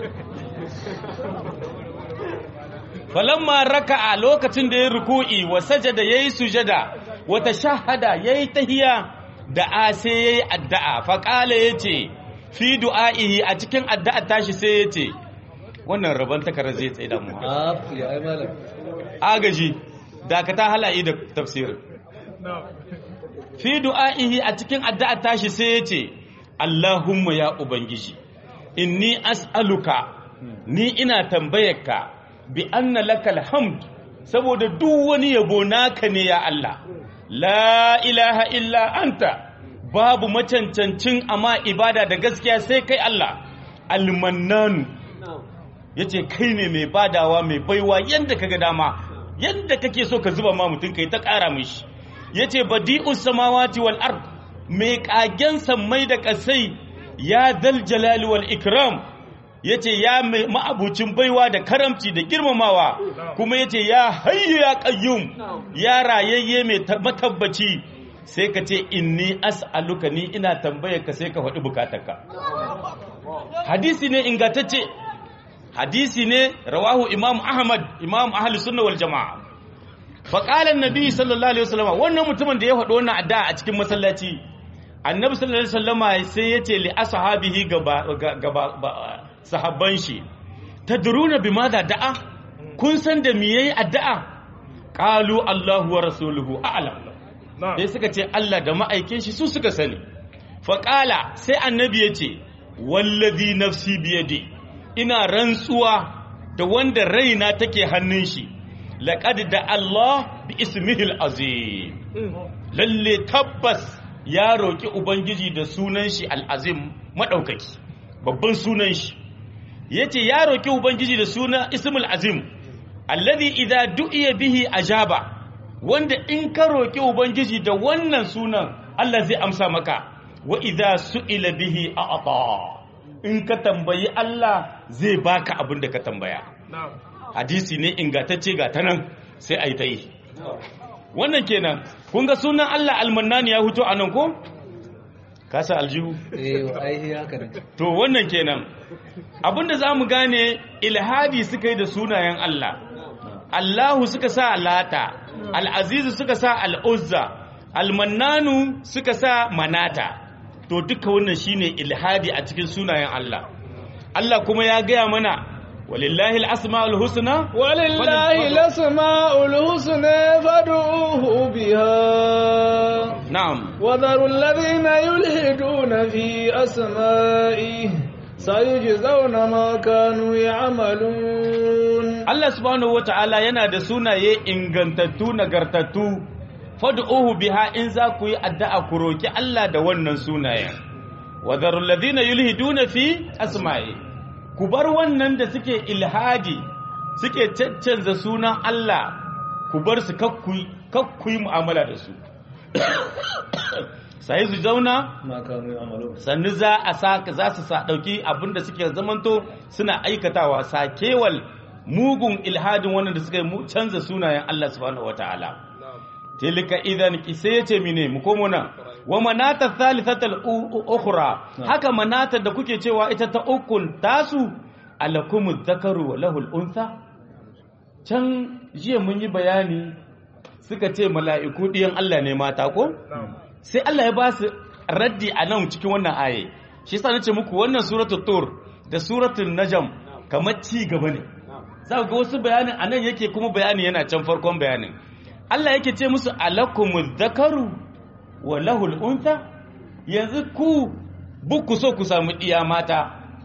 falamma raka'a lokacin da ya ruku'i wa sajada yayi sujada wa tashahhada yayi tahiyya da a sai yayi addu'a fa qala yace fi du'a'ihi a cikin addu'a tashi sai yace wannan rabon takarar zai tsaye da mu a ya ai malam agaji dakata halaye da tafsirin fi du'a'ihi a cikin addu'a tashi sai yace Allahumma ya ubangiji inni as'aluka ni ina tambayarka bi anna lakal hamd saboda duk wani yabo naka ne ya Allah la ilaha illa anta babu macancancin amma ibada da gaskiya sai kai Allah almannanu yace kai ne mai badawa mai baiwa yanda kaga dama yanda kake so ka zuba ma mutum kai ta ƙara mishi yace badi'us samawati wal ard mai kagen sammai da kasai ya dal jalali wal ikram yace ya mai ma'abucin baiwa da karamci da girmamawa kuma yace ya hayyu ya qayyum ya rayayye mai ta- matabbaci sai ka ce inni as'aluka ni ina tambayar ka sai ka faɗi bukatarka hadisi ne ingantacce hadisi ne rawahu imam ahmad imam ahli sunna wal jamaa fa qala annabi sallallahu alaihi wasallam wannan mutumin da ya faɗi wannan addu'a a cikin masallaci annabi sallallahu alaihi wasallam sai ya ce li ashabihi gaba gaba ba- sahabban shi tadruna bimada da'a kun san da me yayi addu'a qalu allahu wa rasuluhu a'lam sai suka ce Allah da ma'aikin shi su suka sani faƙala sai annabi ya ce wallazi nafsi biyadi ina rantsuwa da wanda raina take hannun shi laqad da Allah bi ismihil azim lalle tabbas ya roki ubangiji da sunan shi al-azim madaukaki babban sunan shi yace ya roki ubangiji da sunan ismul azim alladhi idza du'iya bihi ajaba wanda in ka roki ubangiji da wannan sunan Allah zai amsa maka wa idza su'ila bihi a'ta in ka tambayi Allah zai baka abin da ka tambaya hadisi ne ingantacce ga ta nan sai a yi ta yi wannan kenan kun ga sunan Allah almannani ya huto a nan ko kasa aljihu eh ai haka ne to wannan kenan abinda za mu gane ilhadi suka yi da sunayen Allah Allahu suka sa lata al'azizu suka sa al'uzza almannanu suka sa manata to duka wannan shine ilhadi a cikin sunayen Allah Allah kuma ya gaya mana walillahi al-asma'ul husna ولله الأسماء الحسنى فادعوه بها na'am وذروا الذين يلحدون في أسمائه سيجزون ما كانوا يعملون Allah subhanahu wata'ala yana da sunaye ingantattu nagartattu fad'uhu biha in za ku yi addu'a ku roki Allah da wannan sunayen wa dharul ladina yulhiduna fi asma'i ku bar wannan da suke ilhadi suke caccanza sunan Allah ku bar su kakkuyi kakkuyi mu'amala da su sai su zauna ما كانوا يعملون sannu za a saka za su sa dauki abinda suke zamanto suna aikatawa sakewal mugun ilhadin wannan da suka yi mu canza sunayen Allah subhanahu wataala tilka idan sai yace mine mu komo nan wa manata thalithatal u- ukhra haka manata da kuke cewa ita ta ukun tasu alakumuz zakaru wa lahul untha can jiya mun yi bayani suka ce mala'iku diyan Allah ne mata ko sai Allah ya ba su raddi a nan cikin wannan aye shi yasa nace muku wannan suratul tur da suratul najm kamar ci gaba ne za ku ga wasu bayanin a nan yake kuma bayani yana can farkon bayanin Allah yake ce musu alakumuz zakaru wa lahul untha yanzu ku bukku so ku samu ɗiya mata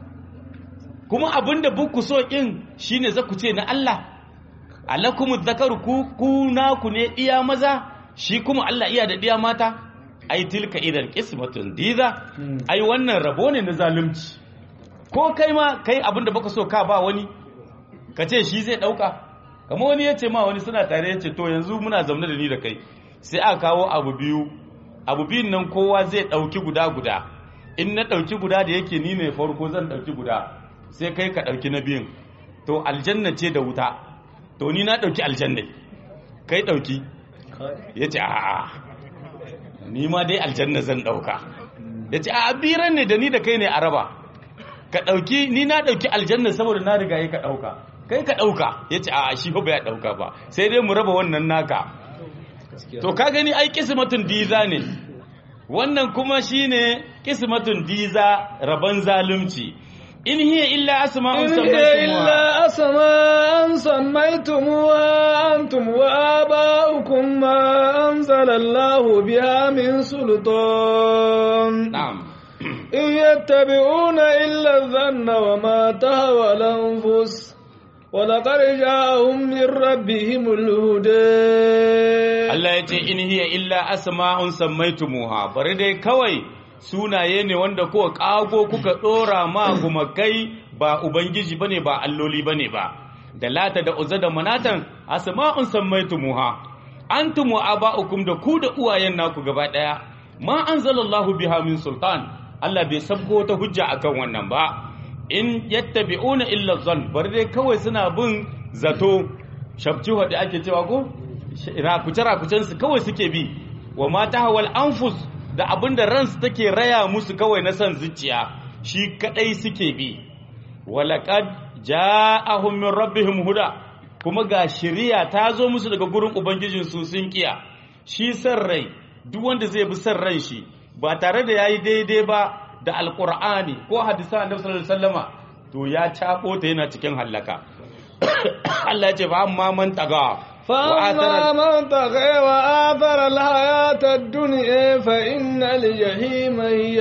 kuma abinda bukku so ɗin shine za ku ce na Allah alakumu zakaru ku ku naku ne ɗiya maza shi kuma Allah iya da ɗiya mata ai tilka idan qismatun diza ai wannan rabo ne na zalunci ko kai ma kai abinda baka so ka ba wani ka ce shi zai dauka kamar wani ya ce ma wani suna tare ya ce to yanzu muna zaune da ni da kai sai aka kawo abu biyu abu biyun nan kowa zai dauki guda guda in na dauki guda da yake ni ne farko zan dauki guda sai kai ka dauki na biyun to aljanna ce da wuta to ni na dauki aljanna kai dauki ya ce a'a ni ma dai aljanna zan dauka ya ce a biran ne da ni da kai ne a raba ka dauki ni na dauki aljanna saboda na riga yi ka dauka kai ka dauka ya ce a shi ba ya dauka ba sai dai mu raba wannan naka to ka gani ai kismatun diza ne wannan kuma shine kismatun diza raban zalunci in hiya illa asma'un إن هي إلا أسماء سميتموها أنتم وآباؤكم ما أنزل الله بها من سلطان na'am إن يتبعون إلا الظن وما تهوى الأنفس ولقد جاءهم من ربهم الهدى Allah ya ce in hiya illa asma'un sammaitumuha bari dai kawai sunaye ne wanda kuka kago kuka dora ma gumakai ba ubangiji bane ba alloli bane ba da lata da uzza da manatan asma'un sammaitumuha antum wa aba'ukum da ku da uwayen naku gaba daya ma anzalallahu biha min sultan Allah bai sabko ta hujja akan wannan ba in yattabi'una illa zan bari dai kawai suna bin zato shabciwa da ake cewa ko rakuce-rakucensu kawai suke bi wa mata hawal anfus da abinda ransu take raya musu kawai na son zuciya shi kadai suke bi walaqad ja'ahum min rabbihim huda kuma ga shiriya ta zo musu daga gurin ubangijin su sun kiya shi san rai duk wanda zai bi san ran shi ba tare da yayi daidai ba da alqur'ani ko hadisan annabi sallallahu alaihi wasallama to ya cabo ta yana cikin hallaka Allah ya ce fa amma man taga فأما من طغى وآثر الحياة الدنيا فإن الجحيم هي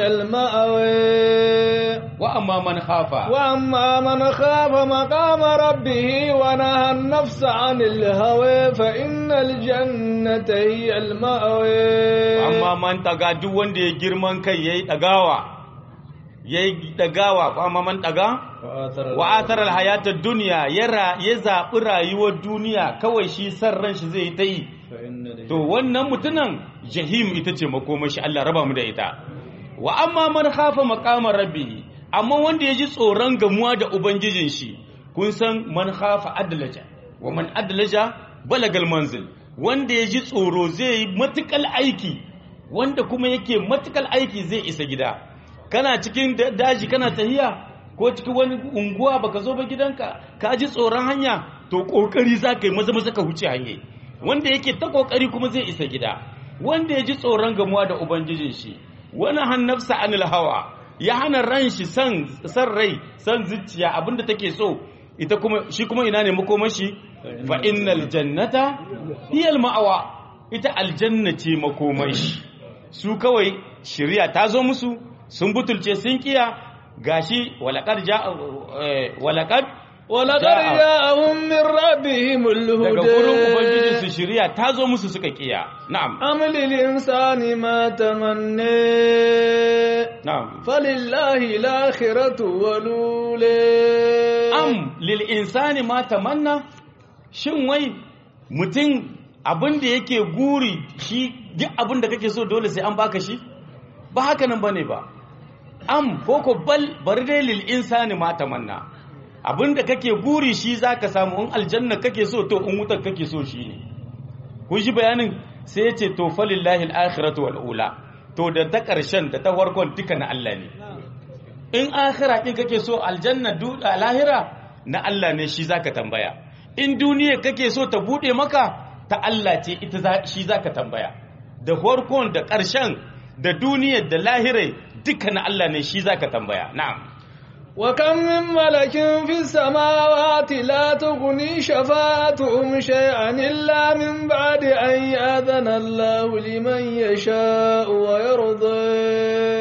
المأوى وأما من خاف وأما من خاف مقام ربه ونهى النفس عن الهوى فإن الجنة هي المأوى وأما من taga duk wanda ya girman kai yayi dagawa yayi dagawa ko amma man taga wa atharal hayatad dunya yara ya zabi rayuwar duniya kawai shi san ran shi zai ta yi to wannan mutunan jahim ita ce makomashi Allah raba mu da ita wa amma man khafa maqama rabbih amma wanda ya ji tsoron gamuwa da ubangijin shi kun san man khafa adlaja wa man adlaja balagal manzil wanda ya ji tsoro zai yi matukal aiki wanda kuma yake matukal aiki zai isa gida kana cikin daji kana tahiya ko cikin wani unguwa baka zo ba gidanka ka ji tsoron hanya to kokari za ka yi maza maza ka huce hanye wanda yake ta kokari kuma zai isa gida wanda ya ji tsoron gamuwa da ubangijin shi wani hannafsa anil hawa ya hana ran shi san san rai san zuciya abinda take so ita kuma shi kuma ina ne makomashi fa innal jannata hiya al ma'awa ita aljanna ce makomashi su kawai shari'a ta zo musu sun butulce sun kiya gashi walaqad ja walaqad ولقد جاءهم من ربهم daga gurin ubangijin الهدى su shari'a ta zo musu suka kiya na'am أم للإنسان ما تمنى na'am فلله الآخرة والأولى am lil insani ma tamanna shin wai mutum abin da yake guri shi duk abin da kake so dole sai an baka shi ba haka nan bane ba am ko ko bal bari dai lil insani ma tamanna abin da kake guri shi zaka samu in aljanna kake so to in wutar kake so shi ne kun shi bayanin sai ya ce to falillahi al-akhiratu wal ula to da ta karshen da ta farkon duka na Allah ne in akhira din kake so aljanna du a lahira na Allah ne shi zaka tambaya in duniya kake so ta bude maka ta Allah ce ita za- shi zaka tambaya da farkon da ƙarshen da duniyar da lahirai duka na Allah ne shi zaka tambaya na'am وكم من ملك في السماوات لا تغني شفاعتهم شيئا إلا من بعد أن يأذن الله لمن يشاء ويرضى wa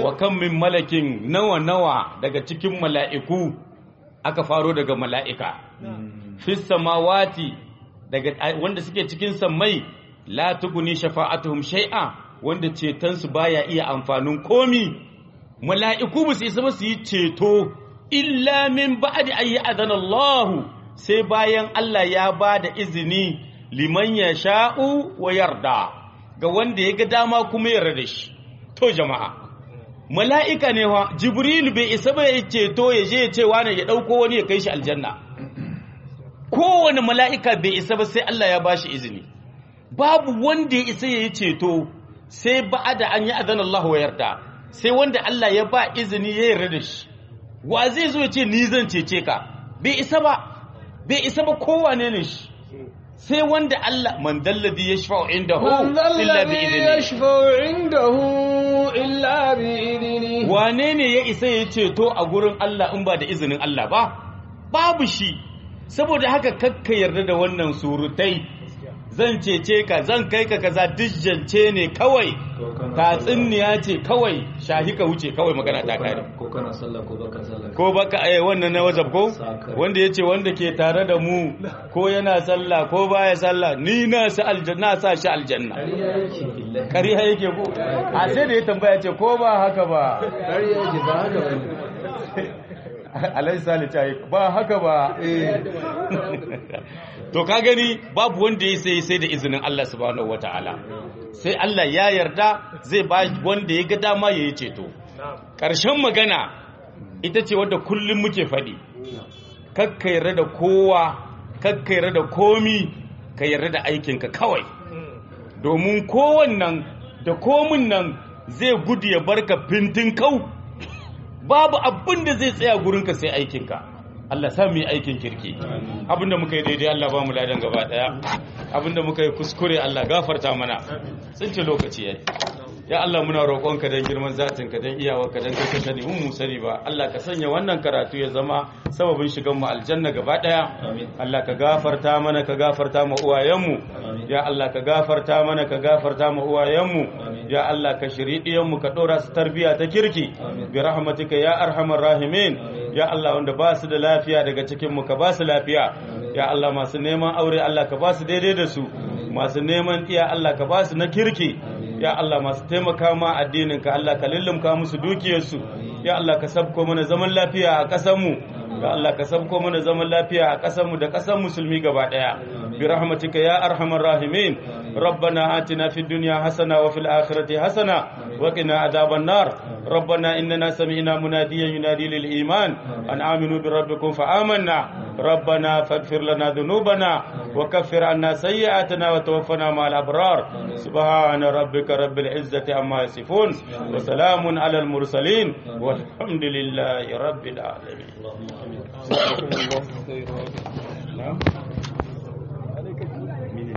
wa kan min malakin nawa nawa daga cikin mala'iku aka faro daga mala'ika fis samawati daga wanda suke cikin sammai la tuguni shafa'atuhum shay'a wanda cetonsu baya iya amfanin komi mala'iku ba su isa ba su yi ceto illa min ba'di ayi adana Allah sai bayan Allah ya ba da izini liman ya sha'u wa yarda ga wanda ya ga dama kuma yarda da shi to jama'a mala'ika ne wa jibril bai isa ba ya ceto ya je ya ce wani ya ɗauko wani ya kai shi aljanna kowane mala'ika bai isa ba sai Allah ya ba shi izini babu wanda ya isa ya yi ceto sai ba da an yi adana Allah wa yarda sai wanda Allah ya ba izini ya yarda da shi wa zai zo ya ce ni zan cece ka bai isa ba bai isa ba kowane ne shi sai wanda Allah man dalladhi yashfa'u indahu من ذا illa bi الذي idnihi يشفع عنده إلا بإذنه wane ne ya isa ya ceto a gurin Allah in ba da izinin Allah ba babu shi saboda haka kakka yarda da wannan surutai zan cece ka zan kai ka kaza dijjance ne kawai tatsuniya ce kawai shahi ka wuce kawai magana ta kare ko kana sallah ko baka sallah ko baka eh wannan na wazab ko Sakare. wanda yace wanda ke tare da mu ko yana sallah ko baya sallah ni na sa aljanna sa shi aljanna ƙarya yake billahi kariya yake ko a sai da ya tambaya ce ko ba haka ba ƙarya yake ba haka bane alai sali ta yi ba haka ba to ka gani babu wanda ya sai sai da izinin Allah subhanahu wataala sai Allah ya yarda zai ba wanda ya ga dama ya yi ceto ƙarshen magana ita ce wadda kullum muke faɗi kakka yarda da kowa kakka yarda da komi ka yarda da aikinka kawai domin kowannan da komin nan zai gudu ya barka fintin kau babu abin da zai tsaya gurinka sai aikinka Allah sa mu yi aikin kirki abinda muka yi daidai Allah ba mu ladan gaba daya abinda muka yi kuskure Allah gafarta mana tsince lokaci yayi ya Allah muna roƙonka don girman zatinka don iyawarka don kai ka sani mun mu sani ba Allah ka sanya wannan karatu ya zama sababin shigan mu aljanna gaba daya Amin. Allah ka gafarta mana ka gafarta mu uwayenmu Amin. ya Allah ka gafarta mana ka gafarta mu uwayenmu Amin. ya Allah ka shiri diyanmu ka dora su tarbiya ta kirki Amin. bi rahmatika ya arhamar rahimin Amin. ya Allah wanda ba su da lafiya daga cikin mu ka ba su lafiya ya Allah masu neman aure Allah ka ba su daidai da su masu neman iya Allah ka ba su na kirki ya Allah masu taimaka ma addinin ka Allah ka lullumka musu dukiyarsu ya Allah ka sabko mana zaman lafiya a ƙasar mu ya Allah ka sabko mana zaman lafiya a ƙasar mu da ƙasar musulmi gaba daya bi rahmatika ya arhamar rahimin ربنا آتنا في الدنيا حسنة وفي الآخرة حسنة وقنا عذاب النار ربنا إننا سمعنا مناديا ينادي للإيمان أن آمنوا بربكم فآمنا ربنا فاغفر لنا ذنوبنا وكفر عنا سيئاتنا وتوفنا مع الأبرار سبحان ربك رب العزة عما يصفون وسلام على المرسلين والحمد لله رب العالمين اللهم آمين نعم